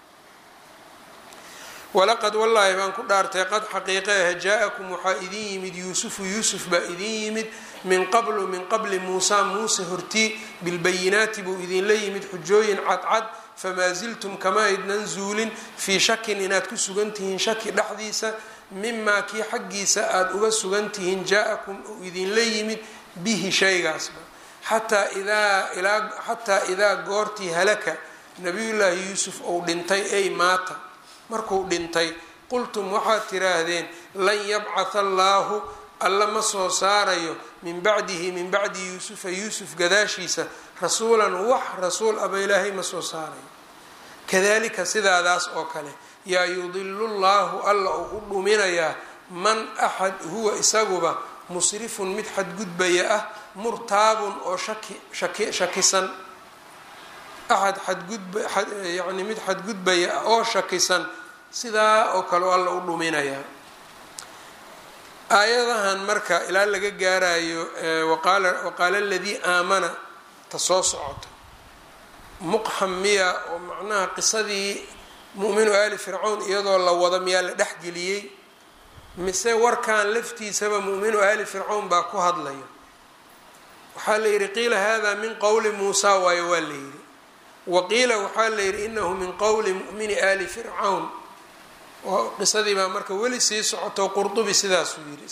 walaqad wallaahi baan ku dhaartay qad xaqiiqe ah jaa-akum waxaa idin yimid yuusufu yuusuf baa idin yimid min qablu min qabli muusa muuse hortii bilbayinaati buu idinla yimid xujooyin cadcad famaa ziltum kama aydnan zuulin fii shakin inaad ku sugan tihiin shaki dhexdiisa mimaa kii xaggiisa aada uga sugan tihiin jaa-akum uu idinla yimid bihi shaygaasba xataa idaa ilaa xataa idaa goortii halaka nabiyullaahi yuusuf ou dhintay ay maata markuu dhintay qultum waxaad tiraahdeen lan yabcatha allaahu alla ma soo saarayo min bacdihi min bacdi yuusufa yuusuf gadaashiisa rasuulan wax rasuul aba ilaahay ma soo saarayo kadalika sidaadaas oo kale yaa yudilu llaahu alla uu u dhuminayaa man axad huwa isaguba musrifun mid xadgudbaya ah murtaabun oo shaki shaki shakisan axad xadgudba yani mid xadgudbaya ah oo shakisan sidaa oo kale alla u dhuminayaa aayadahan marka ilaa laga gaarayo waqaala aladii aamana ta soo socota muqxam miya oo macnaha qisadii mu'minu aali fircawn iyadoo la wado miyaa la dhexgeliyey mise warkan laftiisaba mu'minu aali fircawn baa ku hadlaya waxaa la yidhi qiila hada min qowli muusa waayo waa la yidhi wa qiila waxaa la yidhi inahu min qowli mu'mini aali fircawn oo qisadii baa marka weli sii socoto qurdubi sidaasuu yidhi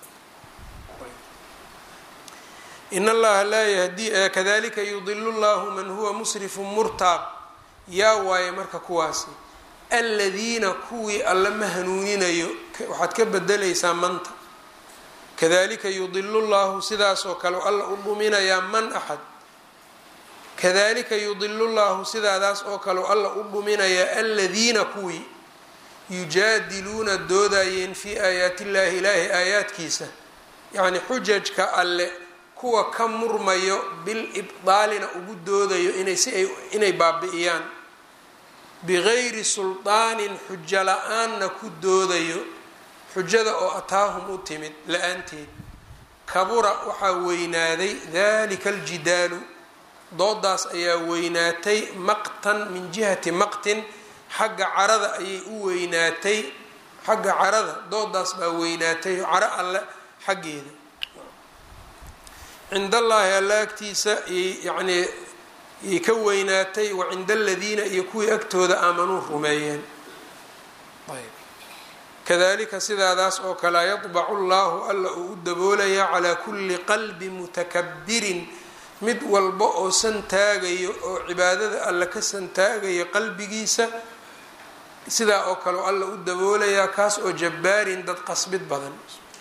in allaha laa yahdi kadalika yudilu llahu man huwa musrifun murtaab yaa waaye marka kuwaasi aladiina kuwii alla ma hanuuninayo waxaad ka bedelaysaa manta kadalika yudilu llahu sidaasoo kale alla u dhuminayaa man axad kadalika yudilu llahu sidaadaas oo kale alla u dhuminayaa aladiina kuwii yujaadiluuna doodayeen fii aayaati illahi ilaahi aayaadkiisa yacni xujajka alle kuwa ka murmayo bil ibdaalina ugu doodayo inay si ay inay baabi'iyaan bigayri sulطaanin xujo la-aanna ku doodayo xujada oo ataahum u timid la-aanteed kabura waxaa weynaaday dalika aljidaalu doodaas ayaa weynaatay maqtan min jihati maqtin xagga carada ayay u weynaatay xagga carada doodaas baa weynaatay caro alle xaggeeda cind allaahi alla agtiisa yacnii yay ka weynaatay wa cinda aladiina iyo kuwii agtooda aamanuu rumeeyeen ayb kadalika sidaadaas oo kalea yadbacu llaahu alla uu u daboolayaa calaa kulli qalbi mutakabirin mid walba oo santaagayo oo cibaadada alla ka santaagayo qalbigiisa sidaa oo kale alla u daboolayaa kaas oo jabbaarin dad qasbid badan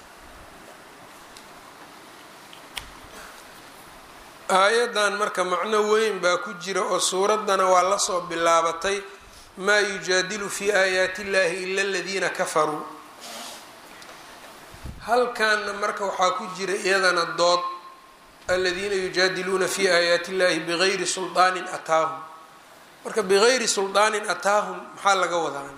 aayaddan marka macno weyn baa ku jira oo suuraddana waa lasoo bilaabatay maa yujaadilu fii aayaati illahi ila aladiina kafaruu halkanna marka waxaa ku jira iyadana dood aladiina yujaadiluuna fi aayaati illahi bigayri sulطaanin ataahum marka bigayri sulطaanin ataahum maxaa laga wadaana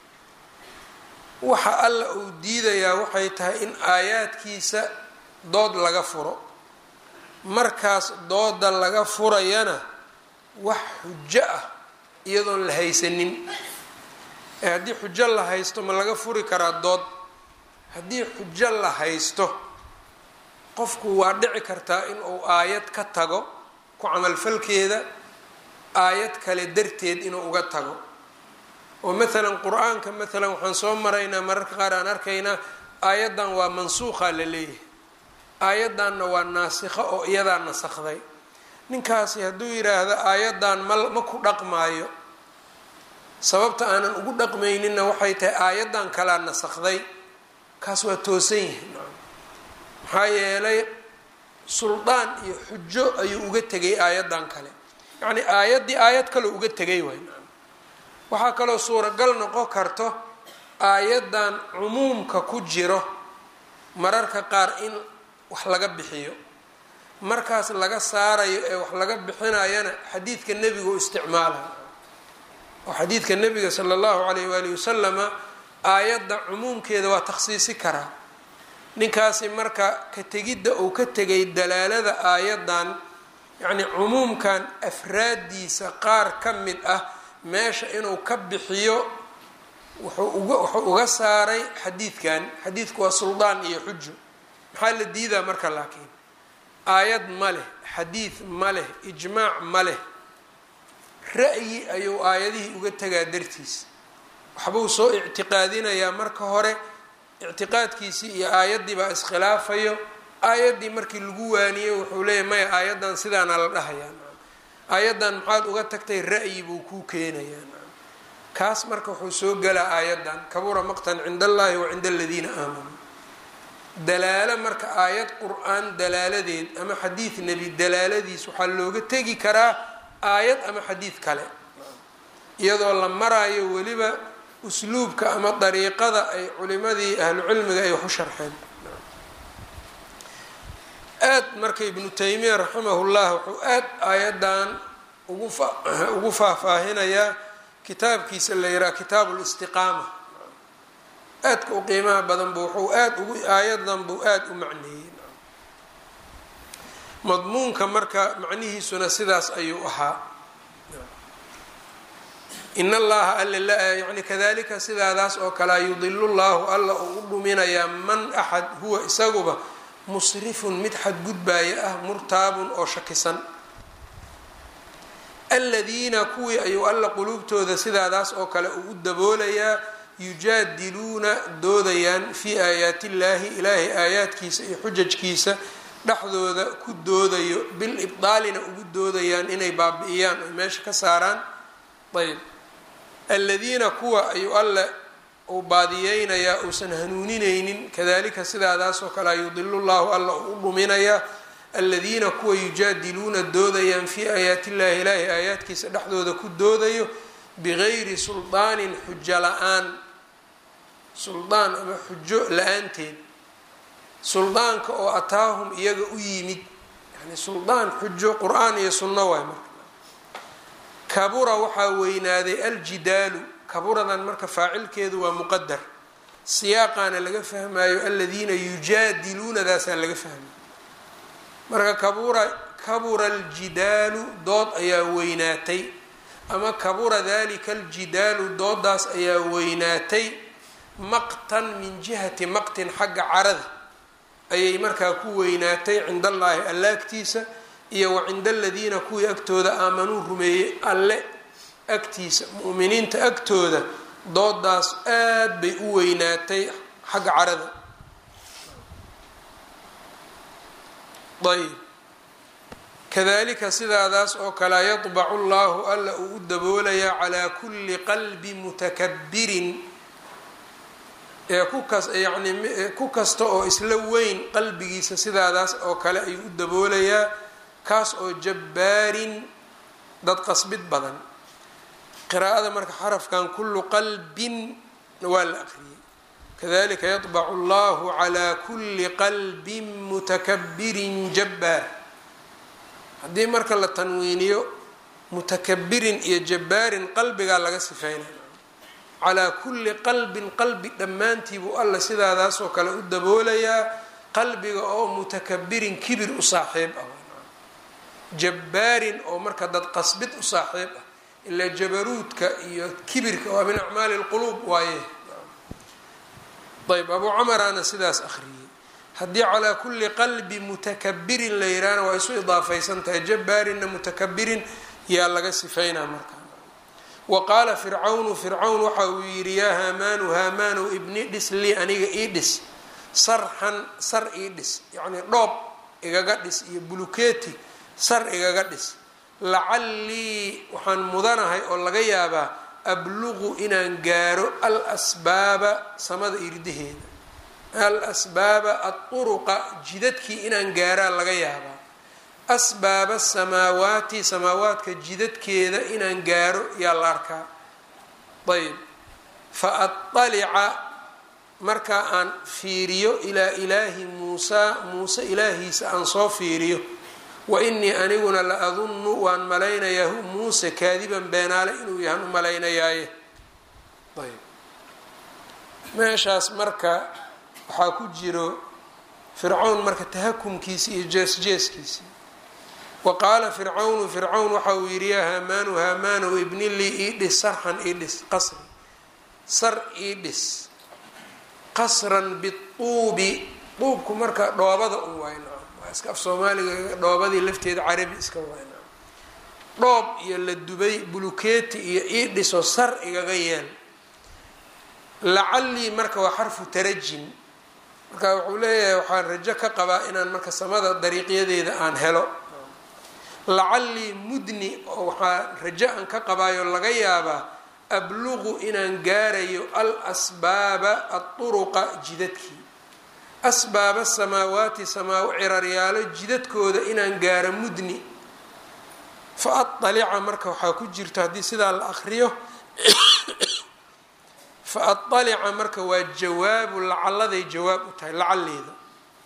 waxa alla uu diidayaa waxay tahay in aayaadkiisa dood laga furo markaas dooda laga furayana wax xujo ah iyadoon la haysanin ee haddii xujo la haysto ma laga furi karaa dood haddii xujo la haysto qofku waa dhici kartaa in uu aayad ka tago ku camalfalkeeda aayad kale darteed inuu uga tago oo maalan qur-aanka maalan waxaan soo maraynaa mararka qaar aan arkaynaa aayaddan waa mansuuqa la leeyahay aayaddanna waa naasikho oo iyadaa nasakday ninkaasi hadduu yidhaahdo aayaddan ma ma ku dhaqmaayo sababta aanan ugu dhaqmayninna waxay tahay aayaddan kalaa nasakday kaas waa toosan yahay maxaa yeelay suldaan iyo xujo ayuu uga tegay aayaddan kale yacni aayaddii aayad kaloo uga tegay waay waxaa kaloo suuragal noqon karto aayaddan cumuumka ku jiro mararka qaar in wax laga bixiyo markaas laga saarayo ee wax laga bixinayana xadiidka nebiga u isticmaalayo oo xadiidka nebiga sala allahu calayh waalihi wasalama aayadda cumuumkeeda waa takhsiisi karaa ninkaasi marka ka tegidda uu ka tegay dalaalada aayaddan yacni cumuumkan afraaddiisa qaar ka mid ah meesha inuu ka bixiyo wuxuu uga wuxuu uga saaray xadiidkan xadiidku waa suldaan iyo xujo maxaa la diidaa marka laakiin aayad ma leh xadiid ma leh ijmaac ma leh ra'yi ayuu aayadihii uga tegaa dartiis waxbuu soo ictiqaadinayaa marka hore ictiqaadkiisii iyo aayaddii baa iskhilaafayo aayaddii markii lagu waaniyey wuxuu leeyahy maya aayaddan sidaana la dhahayaa aayaddan maxaad uga tagtay ra'yi buu kuu keenayaa kaas marka wuxuu soo galaa aayaddan kabura maqtan cinda allahi wa cinda aladiina aamanuu dalaalo marka aayad qur-aan dalaaladeed ama xadiid nebi dalaaladiis waxaa looga tegi karaa aayad ama xadiid kale iyadoo la maraayo weliba usluubka ama dariiqada ay culimadii ahlucilmiga ay wax u sharxeen aad marka ibnu taymiya raximahullah wuxuu aad aayaddan ugu fa ugu faahfaahinayaa kitaabkiisa la yidhaha kitaabu listiqaama aadka u qiimaha badan bu wuxuu aad ugu aayadan buu aada u macneeyey madmuunka marka macnihiisuna sidaas ayuu ahaa in allaha alla yani kadalika sidaadaas oo kalea yudilu llahu alla uu u dhuminayaa man axad huwa isaguba musrifun mid xadgudbaaya ah murtaabun oo shakisan aladiina kuwii ayuu alla quluubtooda sidaadaas oo kale uu u daboolayaa yujaadiluuna doodayaan fii aayaati illaahi ilaahay aayaadkiisa iyo xujajkiisa dhexdooda ku doodayo bil ibdaalina ugu doodayaan inay baabi-iyaan oy meesha ka saaraan ayb aladiina kuwa ayuu alle uu baadiyeynayaa uusan hanuunineynin kadalika sidaadaasoo kalea yudilu llahu alla uu u dhuminayaa aladiina kuwa yujaadiluuna doodayaan fii aayaati illahi ilaahay aayaadkiisa dhexdooda ku doodayo bigayri suldaanin xujo la-aan suldaan ama xujo la-aanteed suldaanka oo ataahum iyaga u yimid yani suldaan xujo qur-aan iyo sunno waay marka kabura waxaa weynaaday aljidaalu kaburadan marka faacilkeedu waa muqadar siyaaqaana laga fahmayo aladiina yujaadiluunadaasaa laga fahmay marka kabura kabura aljidaalu dood ayaa weynaatay ama kabura dalika aljidaalu doodaas ayaa weynaatay maqtan min jihati maqtin xagga carada ayay markaa ku weynaatay cinda allaahi alla agtiisa iyo wa cinda aladiina kuwii agtooda aamanuu rumeeyey alle agtiisa mu'miniinta agtooda doodaas aad bay u weynaatay xagga carada ayb kadalika sidaadaas oo kalea yadbacu llahu alla uu u daboolayaa calaa kulli qalbi mutakabirin ee kukas yani ku kasta oo isla weyn qalbigiisa sidaadaas oo kale ayuu u daboolayaa kaas oo jabbaarin dad qasbid badan qiraa'ada marka xarafkan kullu qalbin waa la aqriyay kadalika yadbacu allahu calaa kulli qalbin mutakabirin jabbaar haddii marka la tanwiiniyo mutakabirin iyo jabbaarin qalbigaa laga sifeynaya calaa kulli qalbin qalbi dhammaantii buu alla sidaadaasoo kale u daboolayaa qalbiga oo mutakabirin kibir u saaxiib ah jabbaarin oo marka dad qasbid u saaxiib ah ilaa jabaruudka iyo kibirka waa min acmaali lquluub waaye ayb abuu camaraana sidaas akhriyey haddii calaa kulli qalbi mutakabirin la yihahna waa isu idaafaysan tahay jabbaarinna mutakabirin yaa laga sifeynaa marka wa qaala fircawnu fircawn waxa uu yidhi yaa haamaanu haamaanu ibni dhis lii aniga ii dhis sarxan sar ii dhis yacnii dhoob igaga dhis iyo bulukeeti sar igaga dhis lacallii waxaan mudanahay oo laga yaabaa abluqu inaan gaaro al asbaaba samada irdaheeda al asbaaba aduruqa jidadkii inaan gaaraa laga yaabaa asbaaba samaawaati samaawaadka jidadkeeda inaan gaaro yaa la arkaa ayb fa aطalica markaa aan fiiriyo ilaa ilaahi muusaa muuse ilaahiisa aan soo fiiriyo wa inii aniguna la adunnu waan malaynayaa hu muuse kaadiban beenaale inuu yahan u malaynayaaye ayb meeshaas marka waxaa ku jiro fircawn marka tahakumkiisi iyo jees-jeeskiisii wa qaala fircawnu fircawn waxa uu yidhi yaa haamaanu haamaanow ibni lii ii dhis sarxan ii dhis qasri sar ii dhis qasran bituubi duubku marka dhoobada un wayna waa iska af soomaaliga dhoobadii lafteeda carabi iska wayna dhoob iyo la dubay bulukeeti iyo ii dhiso sar igaga yeel lacallii marka waa xarfu tarajin marka wuxuu leeyahay waxaan rajo ka qabaa inaan marka samada dariiqyadeeda aan helo lacallii mudni oo waxaa rajo aan ka qabaayo laga yaabaa abluqu inaan gaarayo al asbaaba aduruqa jidadkii asbaaba samaawaati samaa ciraryaalo jidadkooda inaan gaaro mudni fa aalica marka waxaa ku jirto haddii sidaa la akriyo fa aalica marka waa jawaabu lacalladay jawaab u tahay lacalliida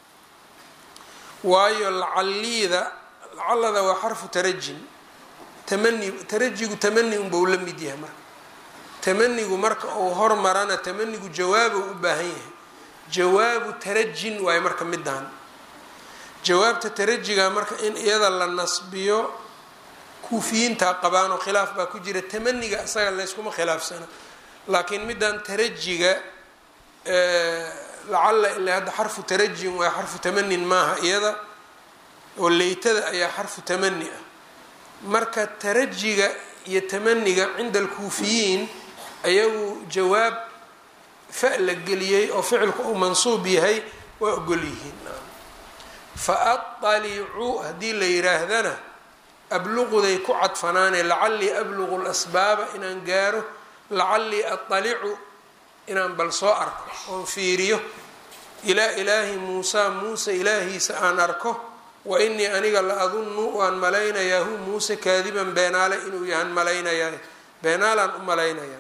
waayo lacalliida lacallada waa xarfu tarajin tamani tarajigu tamani unbau la mid yahay marka tamanigu marka uu hormarana tamanigu jawaabo u baahan yahay jawaabu tarajin waayo marka midaan jawaabta tarajiga marka in iyada la nasbiyo kuufiyiintaa qabaanoo khilaaf baa ku jira tamaniga isaga layskuma khilaafsana laakiin midaan tarajiga lacalla ilaa hadda xarfu tarajin waa xarfu tamanin maaha iyada oo leytada ayaa xarfu tamani ah marka tarajiga iyo tamaniga cinda alkuufiyiin ayagu jawaab fa la geliyey oo ficilku uu mansuub yahay waa ogol yihiin fa aطalicuu haddii la yiraahdana abluquday ku cadfanaane lacallii abluqu lasbaaba inaan gaaro lacallii aطalicu inaan bal soo arko oon fiiriyo ilaa ilaahi muusaa muuse ilaahiisa aan arko wa inii aniga la adunnu waan malaynayaa hu muuse kaadiban beenaale inuu yahan malaynayaa beenaalaan u malaynayaa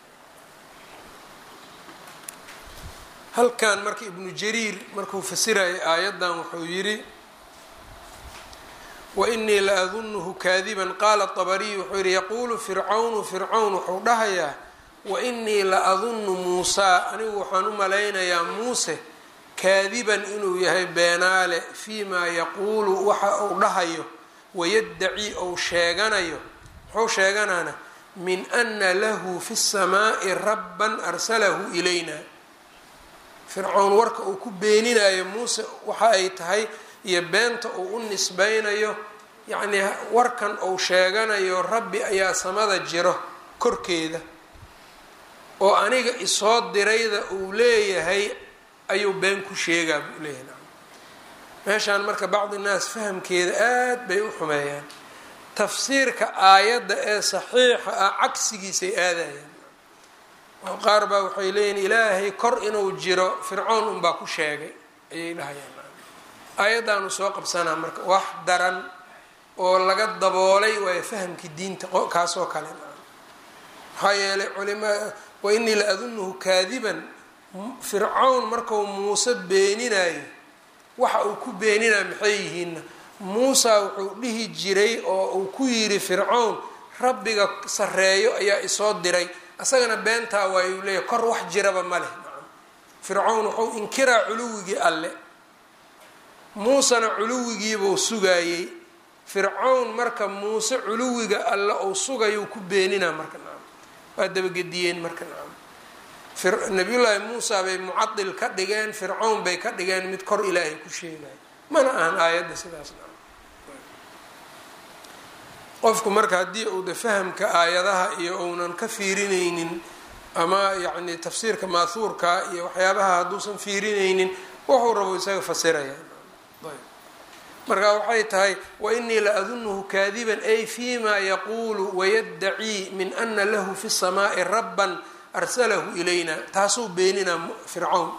halkan marka ibnu jariir markuu fasirayay aayaddan wuxuu yidhi wainii la adunuhu kaadiban qaala طabariy wuxuu yihi yaquulu fircawnu fircawn wuxuu dhahayaa wainii la adunnu muusaa anigu waxaan u malaynayaa muuse kaadiban inuu yahay beenaale fii maa yaquulu waxa uu dhahayo wayaddaci ou sheeganayo muxuu sheeganaana min ana lahu fi الsamaaءi rabban arsalahu ilayna fircown warka uu ku beeninayo muuse waxa ay tahay iyo beenta uu u nisbaynayo yacnii warkan uu sheeganayo rabbi ayaa samada jiro korkeeda oo aniga isoo dirayda uu leeyahay ayuu been ku sheegaa buu leeyahay meeshaan marka bacdi naas fahamkeeda aad bay u xumeeyaan tafsiirka aayadda ee saxiixa ah cagsigiisay aadayaan oo qaar baa waxay leeyihin ilaahay kor inuu jiro fircoon unbaa ku sheegay ayay dhahayaan aayaddaanu soo qabsanaa marka wax daran oo laga daboolay waayo fahamkii diinta kaasoo kale maxaa yeelay culima wa inii la adunuhu kaadiban fircawn markau muuse beeninayo waxa uu ku beeninaya maxay yihiinna muusa wuxuu dhihi jiray oo uu ku yidhi fircown rabbiga sareeyo ayaa isoo diray asagana beentaa waayuu leeyahy kor wax jiraba ma leh fircown wuxuu inkiraa culuwigii alle muusena culuwigiibuu sugaayey fircown marka muuse culuwiga alle uu sugayuu ku beeninaa marka nacam waa dabagediyeen marka nacam nabiyullaahi muusa bay mucadil ka dhigeen fircown bay ka dhigeen mid kor ilaahay ku sheegaya mana ahan aayadda sidaas nacam qofku marka haddii uu de fahamka aayadaha iyo uunan ka fiirinaynin ama yacni tafsiirka maahuurka iyo waxyaabaha hadduusan fiirinaynin wuxuu rabo isaga fasiraya marka waxay tahay wainii la adunuhu kaadiban ay fima yaquulu wayadacii min ana lahu fi الsamaai rabban arsalahu ilayna taasuu beeninaa fircawn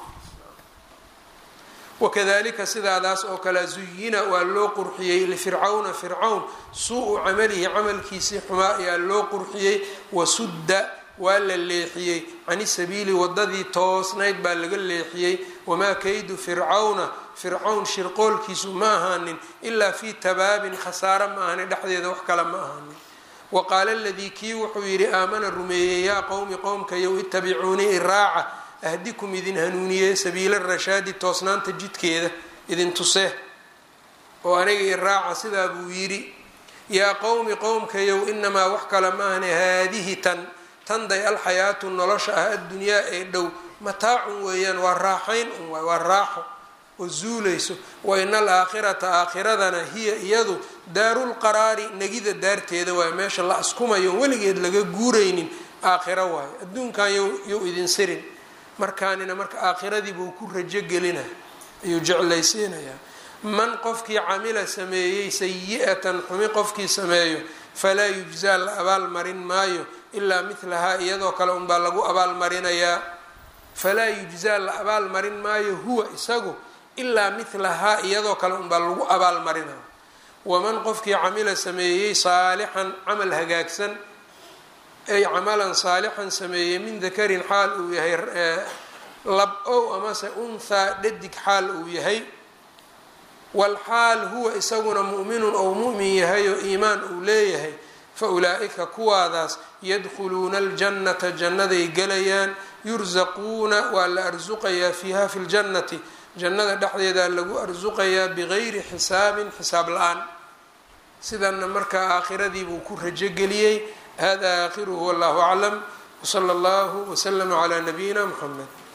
wakadalika sidaadaas oo kale zuyina waa loo qurxiyey lifircawna fircawn suu-u camalihi camalkiisii xumaa ayaa loo qurxiyey wasudda waa la leexiyey cani sabiili wadadii toosnayd baa laga leexiyey wamaa kaydu fircawna fircawn shirqoolkiisu ma ahaanin ilaa fii tabaabin khasaaro ma ahani dhexdeeda wax kale ma ahaanin wa qaala aladii kii wuxuu yidhi aamana rumeeyey yaa qowmi qowmkayow itabicuunii iraaca ahdikum idin hanuuniye sabiila rashaadi toosnaanta jidkeeda idin tusee oo aniga iraaca sidaa buu yidhi yaa qowmi qowmkayow inamaa wax kale ma ahani haadihi tan tanday alxayaatu nolosha ah addunyaa ee dhow mataacun weeyaan waa raaxayn un waay waa raaxo oo zuulayso wa ina alaakhirata aakhiradana hiya iyadu daarulqaraari negida daarteeda waayo meesha la askumayo weligeed laga guuraynin aakhiro waayo adduunkan yuu idin sirin markaanina marka aakhiradii buu ku rajo gelina ayuu jeclaysiinayaa man qofkii camila sameeyey sayi-atan xumi qofkii sameeyo falaa yujzaa la abaalmarin maayo ilaa milahaa iyadoo kale unbaa lagu abaalmarinayaa falaa yujzaa la abaalmarin maayo huwa isagu ilaa milahaa iyadoo kale unbaa lagu abaalmarinaya waman qofkii camila sameeyey saalixan camal hagaagsan ay camalan saalixan sameeyey min dakarin xaal uu yahay lab ow amase unthaa dhadig xaal uu yahay walxaal huwa isaguna mu'minun ou mu'min yahay oo iimaan uu leeyahay fa ulaa-ika kuwaadaas yadkhuluuna aljannata jannaday gelayaan yursaquuna waa la arsuqayaa fiiha fi ljannati jannada dhexdeedaa lagu arsuqayaa bigayri xisaabin xisaab la-aan sidanna markaa aakhiradiibuu ku rajogeliyey hada aakhiruhu wallahu aclam wsala allahu waslama calaa nabiyina muxamed